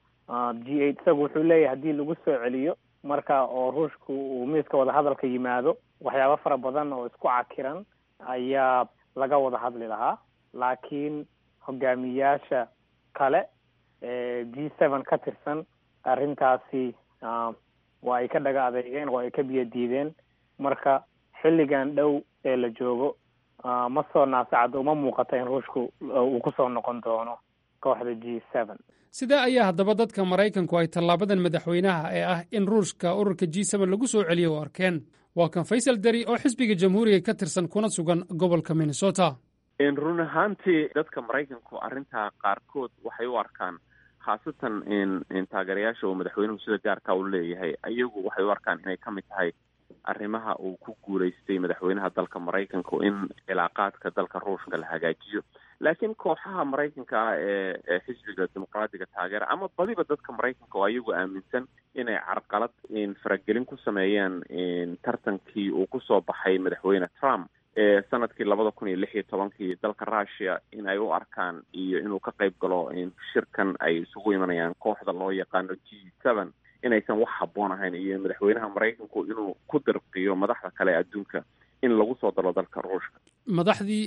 g eight isagu wuxuu leeyahay haddii lagu soo celiyo marka oo ruushku uu miiska wadahadalka yimaado waxyaabo fara badan oo isku cakiran ayaa laga wada hadli lahaa laakiin hogaamiyaasha kale ee g seven ka tirsan arrintaasi waa ay ka dhaga adeegeen oo ay ka biyo diideen marka xilligan dhow ee la joogo ma soo naasacado uma muuqata in ruushku uu kusoo noqon doono kooxda g seven sidee ayaa haddaba dadka maraykanku ay tallaabadan madaxweynaha ee ah in ruushka ururka g seven lagu soo celiyo u arkeen waa kan faysal deri oo xisbiga jamhuuriga ka tirsan kuna sugan gobolka minnesota run ahaantii dadka maraykanku arrintaa qaarkood waxay u arkaan khaasatan taageerayaasha uu madaxweynuhu sida gaarka u leeyahay iyagu waxay u arkaan inay ka mid tahay arrimaha uu ku guulaystay madaxweynaha dalka maraykanku in cilaaqaadka dalka ruushka la hagaajiyo laakiin kooxaha maraykanka ah ee ee xisbiga dimuqraadiga taageera ama badiba dadka maraykanka oo ayagu aaminsan inay carqalad faragelin ku sameeyaan tartankii uu kusoo baxay madaxweyne trump ee sanadkii labada kun iyo lix iyo tobankii dalka russia in ay u arkaan iyo inuu ka qayb galo shirkan ay isugu imanayaan kooxda loo yaqaano g seven inaysan wax habboon ahayn iyo madaxweynaha maraykanku inuu ku dirqiyo madaxda kale ee adduunka in lagu soo dalo dalka ruushka madaxdii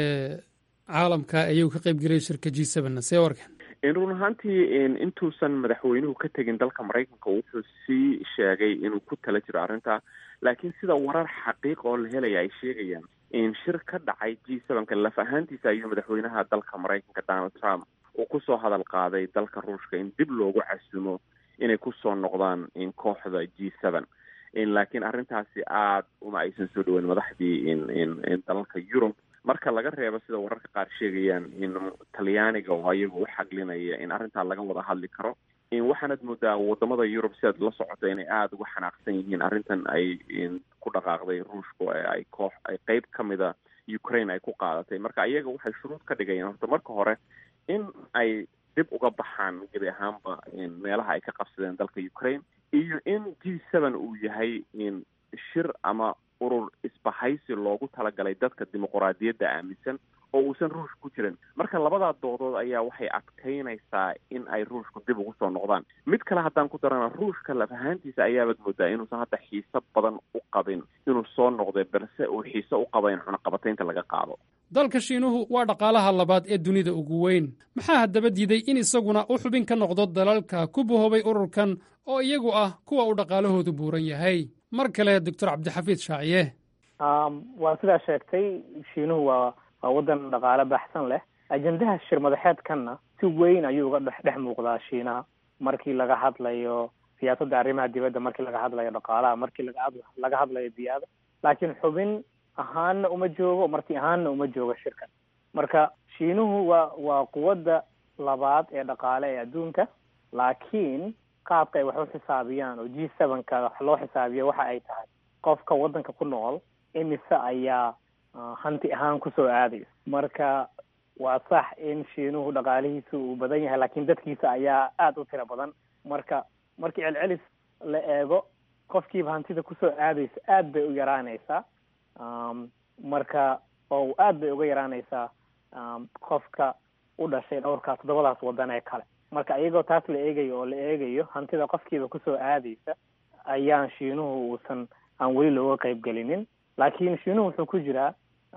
caalamka ayuu ka qayb geliyay shirka g seven see warkan run ahaantii intuusan madaxweynuhu ka tegin dalka maraykanka wuxuu sii sheegay inuu ku tala jiro arrintaa laakiin sida warar xaqiiq oo la helaya ay sheegayaan shir ka dhacay g sevenka laf ahaantiisa ayuu madaxweynaha dalka maraykanka donald trump uu kusoo hadal qaaday dalka ruushka in dib loogu casumo inay kusoo noqdaan kooxda g seven laakiin arrintaasi aada uma aysan soo dhaweyn madaxdii dalalka yurub marka laga reebo sida wararka qaar sheegayaan in talyaaniga oo ayagu u xaglinaya in arrintaa laga wada hadli karo waxaanad moodaa wadamada yurub sidaad la socoto inay aada uga xanaaqsan yihiin arrintan ay ku dhaqaaqday ruushku ay koox ay qeyb ka mida ukraine ay ku qaadatay marka ayaga waxay shuruud ka dhigayaan horta marka hore in ay dib uga baxaan gebi ahaanba meelaha ay ka qabsadeen dalka ukraine iyo in g seven uu yahay shir ama urur isbahaysi loogu talagalay dadka dimuquraadiyadda aaminsan oo uusan ruush ku jirin marka labadaa doodood ayaa waxay adkaynaysaa in ay ruushku dib ugu soo noqdaan mid kale haddaan ku darana ruushka laf ahaantiisa ayaabaad moodaa inuusan hadda xiiso badan u qabin inuu soo noqday balse uu xiiso u qaba in cunaqabataynta laga qaado dalka shiinuhu waa dhaqaalaha labaad ee dunida ugu weyn maxaa haddaba diiday in isaguna u xubin ka noqdo dalalka ku bahoobay ururkan oo iyagu ah kuwa uu dhaqaalahoodu buuran yahay mar kale doctor cabdixafiid shaaciye waa sidaa sheegtay shiinuhu waa waa waddan dhaqaale baxsan leh ajendaha shir madaxeedkanna si weyn ayuu uga dhex dhex muuqdaa shiinaha markii laga hadlayo siyaasadda arrimaha dibadda markii laga hadlayo dhaqaalaha markii laga laga hadlayo biyaada laakiin xubin ahaanna uma joogo marti ahaanna uma joogo shirkan marka shiinuhu waa waa quwadda labaad ee dhaqaale ee adduunka laakiin qaabka ay wax u xisaabiyaan oo g sevenka wax loo xisaabiyo waxa ay tahay qofka waddanka ku nool imise ayaa hanti ahaan kusoo aadaysa marka waa sax in shiinuhu dhaqaalihiisa uu badan yahay laakiin dadkiisa ayaa aada u tiro badan marka markii celcelis la eego qofkiiba hantida kusoo aadaysa aad bay u yaraanaysaa marka oo aad bay uga yaraanaysaa qofka u dhashay dhowrkaas toddobadaas waddan ee kale marka iyagoo taas la eegayo oo la eegayo hantida qofkiiba kusoo aadaysa ayaan shiinuhu uusan aan weli looga qayb gelinin laakiin shiinuhu wuxuu ku jiraa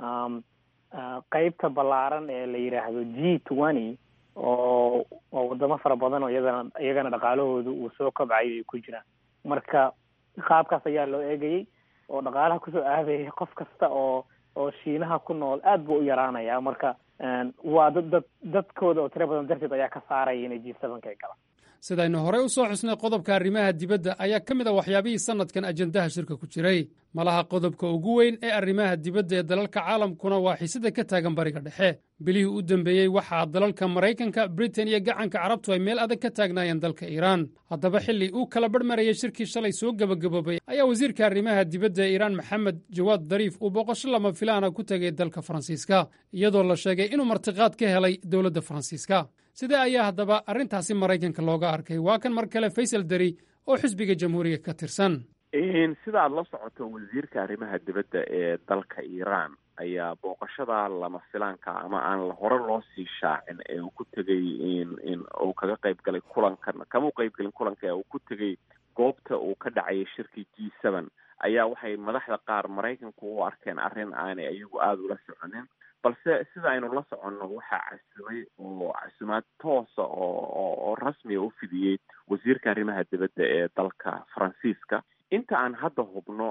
qeybta ballaaran ee la yidhaahdo g twenty oo oo wadamo fara badan oo iyadana iyagana dhaqaalahoodu uu soo kobcayo ay ku jiraan marka qaabkaas ayaa loo eegayay oo dhaqaalaha kusoo aadaya qof kasta oo oo shiinaha ku nool aad buu u yaraanaya marka waa dad dad dadkooda oo tiro badan darteed ayaa ka saaraya inay g sevenka ay galaan sidaynu horey u soo xusnay qodobka arrimaha dibadda ayaa ka mid a waxyaabihii sannadkan ajendaha shirka ku jiray malaha qodobka ugu weyn ee arrimaha dibadda ee dalalka caalamkuna waa xiisada ka taagan bariga dhexe bilihii u dambeeyey waxaa dalalka maraykanka britain iyo gacanka carabtu ay meel adag ka taagnaayeen dalka iiraan haddaba xilli uu kala barhmarayay shirkii shalay soo gebagaboobay ayaa wasiirka arrimaha dibadda ee iiraan maxamed jawaad dariif uu booqasho lama filaana ku tegay dalka faransiiska iyadoo la sheegay inuu martiqaad ka helay dowladda faransiiska sidee ayaa haddaba arrintaasi maraykanka looga arkay waa kan mar kale faysal deri oo xisbiga jamhuuriga ka tirsan sida aad la socoto wasiirka arrimaha dibadda ee dalka iiraan ayaa booqashada lama filaanka ama aan hore loo sii shaacin ee uu ku tegay in uu kaga qayb galay kulankan kama u qayb galin kulanka ee uu ku tegay goobta uu ka dhacayay shirkii g seven ayaa waxay madaxda qaar maraykanku u arkeen arrin aanay iyagu aada ula soconin balse sida aynu la soconno waxaa casumay oo casumaad toosa oo oo rasmiga u fidiyey wasiirka arrimaha dibadda ee dalka faransiiska inta aan hadda hubno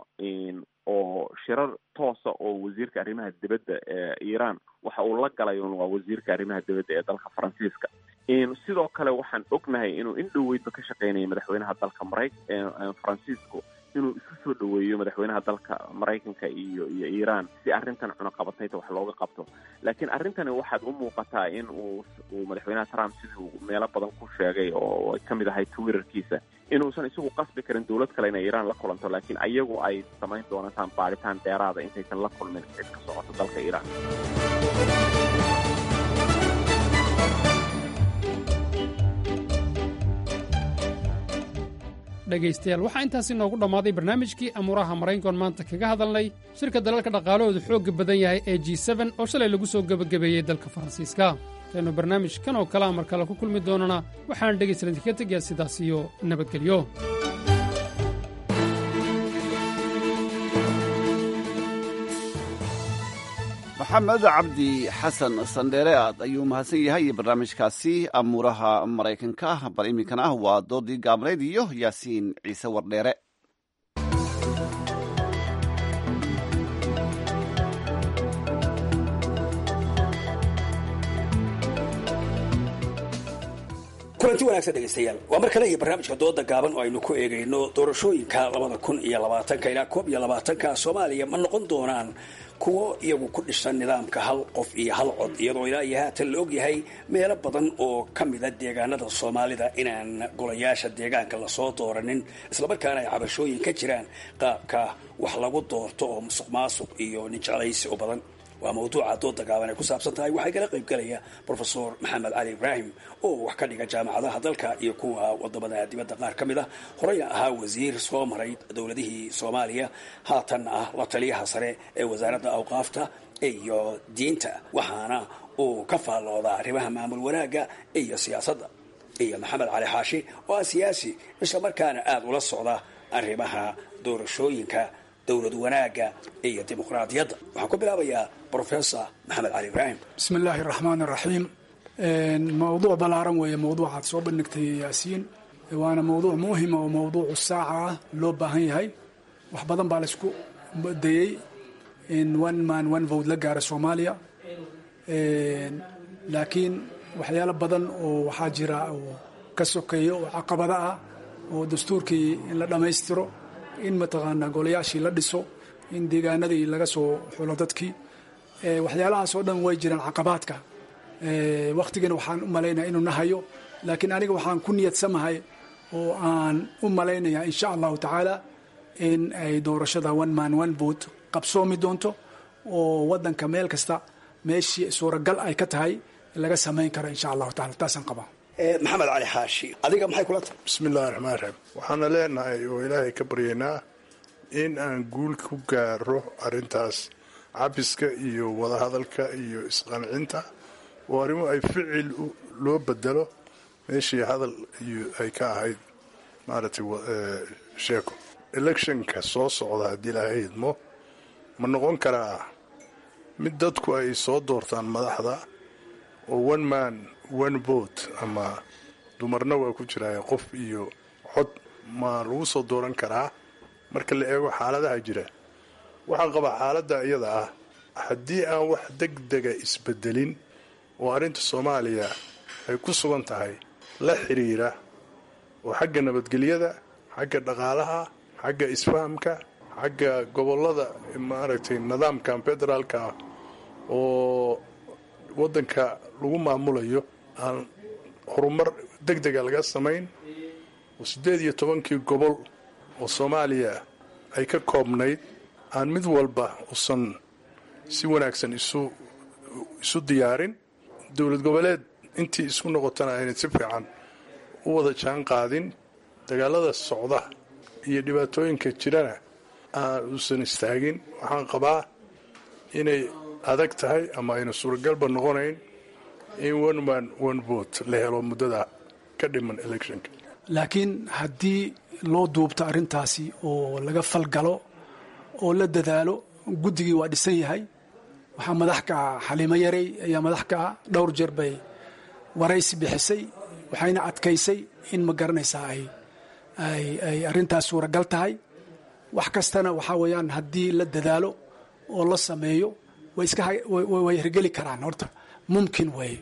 oo shirar toosa oo wasiirka arrimaha dibadda ee iiraan waxa uu la galay un waa wasiirka arrimaha dibadda ee dalka faransiiska sidoo kale waxaan ognahay inuu in dhoweydba ka shaqeynaya madaxweynaha dalka maray faransiisku inuu isu soo dhoweeyo madaxweynaha dalka maraykanka iyo iyo iiraan si arrintan cunaqabatayta wax looga qabto laakiin arrintani waxaad u muuqataa in uu uu madaxweynaha trump siduu meelo badan ku sheegay oo ay ka mid ahay twitterkiisa inuusan isagu qasbi karin dowlad kale inay iiraan la kulanto laakiin ayagu ay samayn doontaan baaritaan dheeraada intaysan la kulmin cid ka socoto dalka iiraan dhegaystayaal waxaa intaasi noogu dhammaaday barnaamijkii amuuraha maraykankoon maanta kaga hadalnay shirka dalalka dhaqaalahoodu xoogga badan yahay ee g seben oo shalay lagu soo gebagabeeyey dalka faransiiska intaynu barnaamij kan oo kalea mar kale ku kulmi doonana waxaan dhegaystalan idinka tegayaa sidaas iyo nabadgelyo maxamed cabdi xasan sandheere aad ayuu mahadsan yahay iyo barnaamijkaasi amuuraha maraykanka bal iminkana ah waa doodii gaabnayd iyo yaasiin ciise wardheere kulanti wanaagsan dhegaystayaal waa mar kale iyo barnaamijka dooda gaaban oo aynu ku eegayno doorashooyinka labada kun iyo labaatanka ilaa koob iyo labaatanka soomaaliya ma noqon doonaan kuwo iyagu ku dhisan nidaamka hal qof iyo hal cod iyadoo ilaa iyo haatan la ogyahay meelo badan oo ka mida deegaanada soomaalida inaan golayaasha deegaanka lasoo dooranin islamarkaana ay cabashooyin ka jiraan qaabka wax lagu doorto oo musuq maasuq iyo ninjeclaysi oo badan waa mawduuca dooda gaaban ay ku saabsan tahay waxaa kala qaybgalaya brofesor maxamed cali ibraahim oo wax ka dhiga jaamacadaha dalka iyo kuwa wadamada dibadda qaar ka mid ah horeyna ahaa wasiir soo maray dowladihii soomaaliya haatan ah la taliyaha sare ee wasaaradda awqaafta iyo diinta waxaana uu ka faalloodaa arrimaha maamul wanaagga iyo siyaasadda iyo maxamed cali xaashi oo ah siyaasi isla markaana aada ula socda arrimaha doorashooyinka dowlad wanaagga iyo dimuqraadiyadda waxaan ku bilaabayaa brofesor maxamed cali ibraahim bismi illaahi raxmaan raxiim mawduuc ballaaran weeye mawduucaad soo bandhigtay yaasiin waana mawduuc muhima oo mawduucu saaca ah loo baahan yahay wax badan baa laysku dayey in one man one vote la gaara soomaaliya laakiin waxyaalo badan oo waxaa jira oo ka sokeeya oo caqabada ah oo dastuurkii in la dhammaystiro in mataqaanaa golayaashii la dhiso in deegaanadii laga soo xulo dadkii waxyaalahaas oo dhan way jiraan caqabaadka wakhtigana waxaan u malaynaya inuu nahayo laakiin aniga waxaan ku niyadsamahay oo aan u malaynayaa insha allahu tacaala in ay doorashada one man one vote qabsoomi doonto oo wadanka meel kasta meeshii suuragal ay ka tahay laga samayn karo insha allahu taala taasaan qabaa maxamed cali xaashi adiga maxay kula tahay bismi illahi raxmaan raxiim waxaana leenahay oo ilaahay ka baryaynaa in aan guul ku gaaro arrintaas cabiska iyo wadahadalka iyo isqancinta oo arrimo ay ficil loo bedelo meeshii hadal iyo ay ka ahayd maaragtay sheeko electionka soo socda haddii ilaahay idmo ma noqon karaa mid dadku ay soo doortaan madaxda oo one man one vote ama dumarna waa ku jiraaye qof iyo cod ma lagu soo dooran karaa marka la eego xaaladaha jira waxaan qabaa xaaladda iyada ah haddii aan wax deg dega isbedelin oo arrinta soomaaliya ay ku sugan tahay la xiriira oo xagga nabadgelyada xagga dhaqaalaha xagga isfahamka xagga gobollada maaragtay nidaamkan federaalka ah oo waddanka lagu maamulayo aan horumar deg dega laga samayn oo siddeed iyo tobankii gobol oo soomaaliya ay ka koobnayd aan mid walba usan si wanaagsan isu isu diyaarin dowlad goboleed intii isku noqotana ayna si fiican u wada jaan qaadin dagaalada socda iyo dhibaatooyinka jirana aan uusan istaagin waxaan qabaa inay adag tahay ama ayna suuragalba noqonayn in one man one vote la helo muddada ka dhiman electionka laakiin haddii loo duubto arrintaasi oo laga falgalo oo la dadaalo guddigii waa dhisan yahay waxaa madax ka ah xaliimo yarey ayaa madax ka ah dhowr jeer bay waraysi bixisay waxayna adkaysay in ma garanaysaa ay ay ay arrintaas suuragal tahay wax kastana waxaa weeyaan haddii la dadaalo oo la sameeyo way iska way hirgeli karaan horta mumkin weeye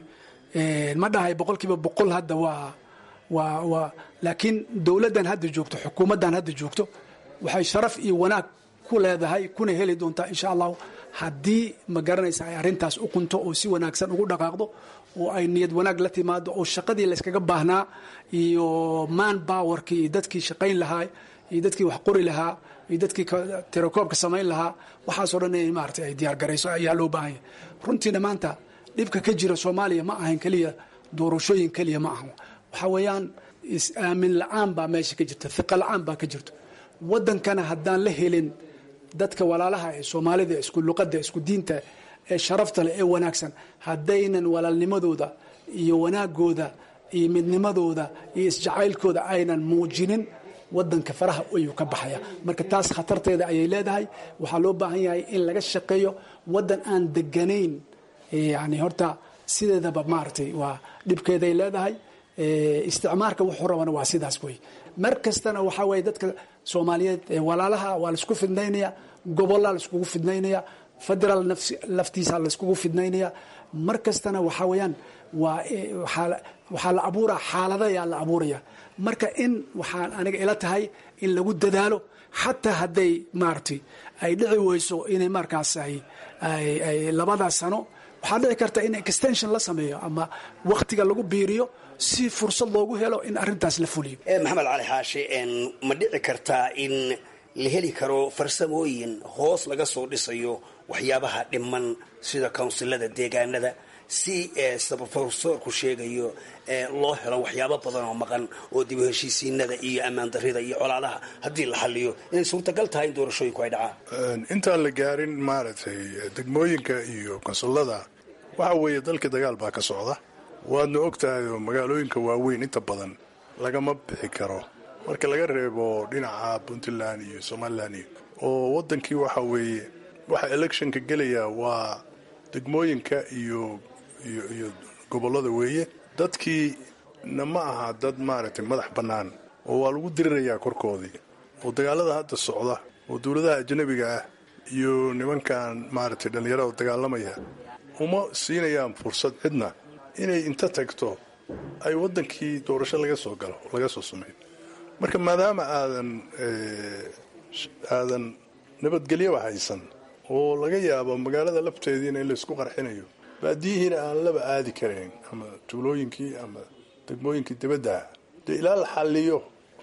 ma dhahay boqol kiiba boqol hadda waa waa waa laakiin dowladdan hadda joogto xukuumaddan hadda joogto waxay sharaf iyo wanaag ku leedahay kuna heli doontaa insha allahu haddii ma garanaysa ay arrintaas u qunto oo si wanaagsan ugu dhaqaaqdo oo ay niyad wanaag la timaado oo shaqadii layskaga baahnaa iyo man bowerkii iyo dadkii shaqayn lahaa iyo dadkii wax qori lahaa iyo dadkii tirakoobka samayn lahaa waxaasoo dhan in maarata ay diyaar garayso ayaa loo baahan yahay runtiina maanta dhibka ka jira soomaaliya ma ahan keliya doorashooyin keliya ma ahan waxaa weeyaan is-aamin la-aan baa meesha ka jirta hiqa la-aan baa ka jirto waddankana haddaan la helin dadka walaalaha ee soomaalida isku luqadda isku diinta ee sharafta leh ee wanaagsan haddaynan walaalnimadooda iyo wanaagooda iyo midnimadooda iyo isjacaylkooda aynan muujinin wadanka faraha ayuu ka baxaya marka taas khatarteeda ayay leedahay waxaa loo baahan yahay in laga shaqeeyo wadan aan deganayn yani horta sideedaba maaragtay waa dhibkeeday leedahay isticmaarka wuxuu rabana waa sidaas wey mar kastana waxaa weye dadka soomaaliyeed walaalaha waa laisku fidnaynaya gobolaa laiskugu fidnaynaya federaal laftiisa laiskugu fidnaynaya mar kastana waxaa weyaan waa waxaa la abuura xaalada ayaa la abuuraya marka in waxaan aniga ila tahay in lagu dadaalo xataa hadday maaragtay ay dhici weyso inay markaas ay labadaas sano waxaa dhici karta in extension la sameeyo ama waktiga lagu biiriyo si fursad loogu helo in arintaas la fuliyo maxamed cali xaashi ma dhici kartaa in la heli karo farsamooyin hoos laga soo dhisayo waxyaabaha dhiman sida kawnsilada deegaanada si sida profesorku sheegayo loo helo waxyaabo badan oo maqan oo dib u heshiisiinada iyo ammaan darida iyo colaadaha haddii la xaliyo inay suurtagal tahay in doorashooyinku ay dhacaan intaan la gaarin maaragtay degmooyinka iyo konsullada waxa weeye dalka dagaal baa ka socda waadna ogtahay oo magaalooyinka waaweyn inta badan lagama bixi karo marka laga reebo dhinaca puntland iyo somalilan iyo oo wadankii waxa weeye waxa electionka gelaya waa degmooyinka iyo iyo iyo gobollada weeye dadkii na ma aha dad maaragtay madax bannaan oo waa lagu dirirayaa korkoodii oo dagaalada hadda socda oo dowladaha ajnabiga ah iyo nimankan maaragtay dhallinyarada dagaalamaya uma siinayaan fursad cidna inay inta tagto ay waddankii doorasho laga soo galo laga soo sameeyo marka maadaama aadan aadan nabadgelyaba haysan oo laga yaabo magaalada lafteediina in laysku qarxinayo baadiyihiina aan laba aadi karayn ama tuulooyinkii ama degmooyinkii dibadda dee ilaa la xalliyo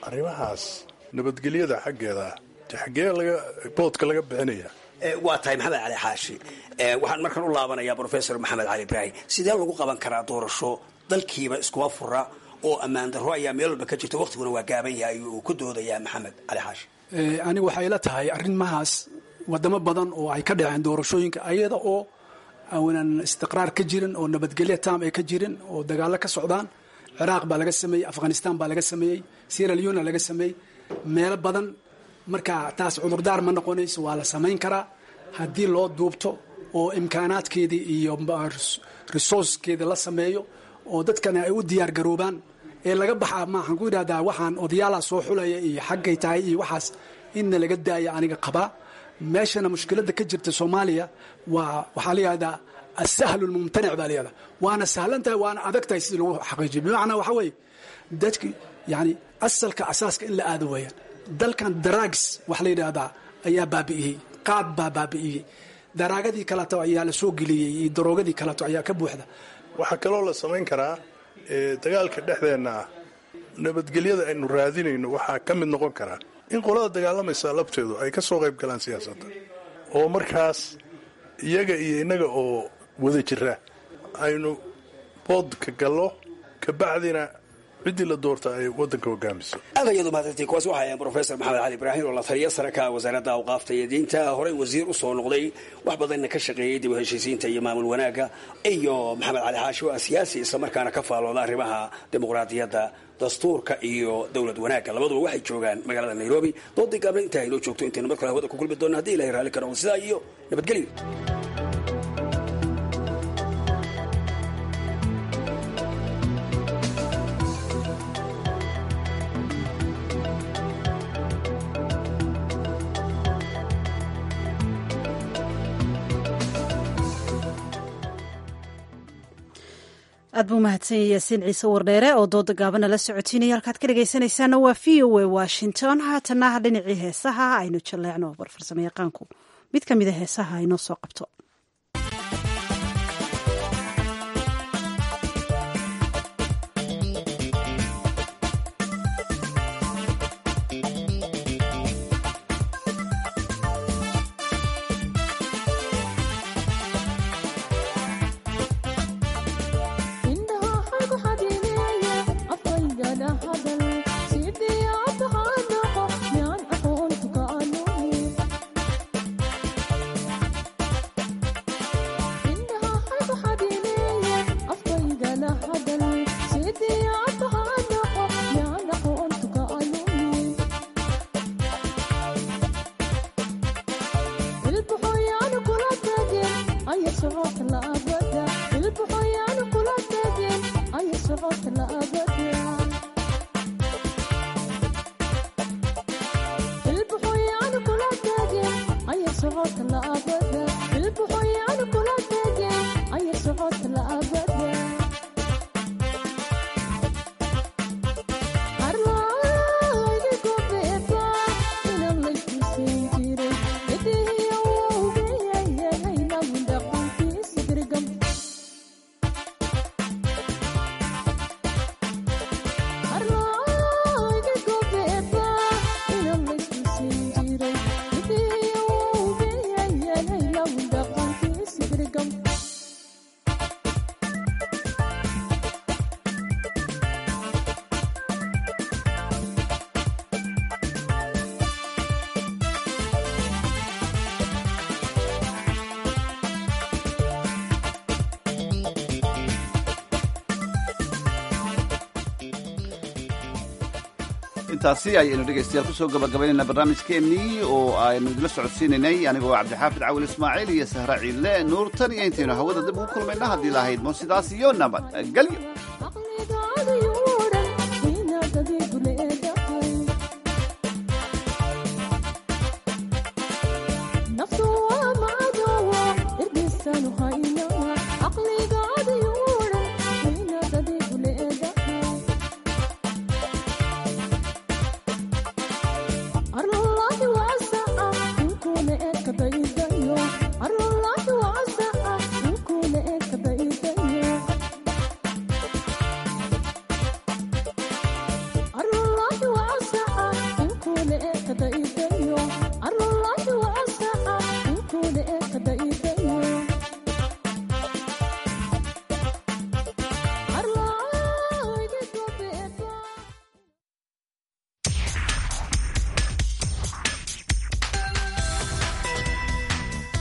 arrimahaas nabadgelyada xaggeeda xaggee laga boodka laga bixinaya waa tahay maxamed cali xaashi waxaan markan u laabanayaa professor maxamed cali ibraahim sidee lagu qaban karaa doorasho dalkiiba iskuba fura oo ammaan darro ayaa meel walba ka jirta waqtiguna waa gaaban yahay uu ku doodayaa maxamed cali xaashi aniga waxay la tahay arrimahaas wadamo badan oo ay ka dhaceen doorashooyinka ayada oo aanan istiqraar ka jirin oo nabadgelya tam ay ka jirin oo dagaalo ka socdaan ciraaq baa laga sameeyey afghanistan baa laga sameeyey sierra leona laga sameeyey meelo badan marka taas cudurdaar ma noqonayso waa la samayn karaa haddii loo duubto oo imkaanaadkeedii iyo resourcekeedii la sameeyo oo dadkana ay u diyaar garoobaan ee laga baxaa maaxaan ku yidhahdaa waxaan odayaala soo xulaya iyo xaggay tahay iyo waxaas inna laga daaya aniga qabaa meeshana mushkiladda ka jirta soomaaliya waa waxaa la yihahdaa asahlu lmumtanic baa layihahdaa waana sahlan tahay waana adag tahay sidii lagu xaqiijiyo bimacnaa waxaa weeye dadki yani asalka asaaska in la aado weeyaan dalkan darags wax la yidhaahdaa ayaa baabi'iyey qaad baa baabi'iyey daraagadii kaleto ayaa la soo geliyey iyo daroogadii kaleto ayaa ka buuxda waxaa kaloo la samayn karaa dagaalka dhexdeenna ah nabadgelyada aynu raadinayno waxaa ka mid noqon karaa in qolada dagaalamaysa labteedu ay ka soo qayb galaan siyaasadda oo markaas iyaga iyo innaga oo wada jira aynu boodka gallo kabacdina ciddii la doorta ay waddanka hogaamiso aad ayadu mahadsantiin kuwaas waxaa ahayn professor maxamed cali ibraahim oo la taliya sare ka wasaaradda awqaafta iyo diinta horey wasiir u soo noqday wax badanna ka shaqeeyey dib u heshiisiinta iyo maamul wanaagga iyo maxamed cali xaashi oo ah siyaasi islamarkaana ka faalooda arrimaha dimuqraadiyadda dastuurka iyo dowlad wanaagga labaduba waxay joogaan magaalada nairobi doodii gaabna intaa aynoo joogto intaynu mar kale hawada ku kulmi doona hadii ilahay raalli ka noqdo sidaa iyo nabadgelyo aad buu mahadsan yaasiin ciise wardheere oo dooda gaabana la socotiinaya halkaad ka dhegaysanaysaana waa v o a washington haatana dhinacii heesaha aynu jaleecno barfarsamo yaqaanku mid ka mida heesaha inoo soo qabto intaasi ayaynu dhegaystayaal kusoo gabagabaynayna barnaamijkeennii oo aynu idila socodsiinaynay anigoo cabdixaafid cawil ismaaciil iyo sahra ciille nuurtan iyo intaynu hawada dib ugu kulmayna haddii lahayd mo sidaas iyo nabad gelyo kadai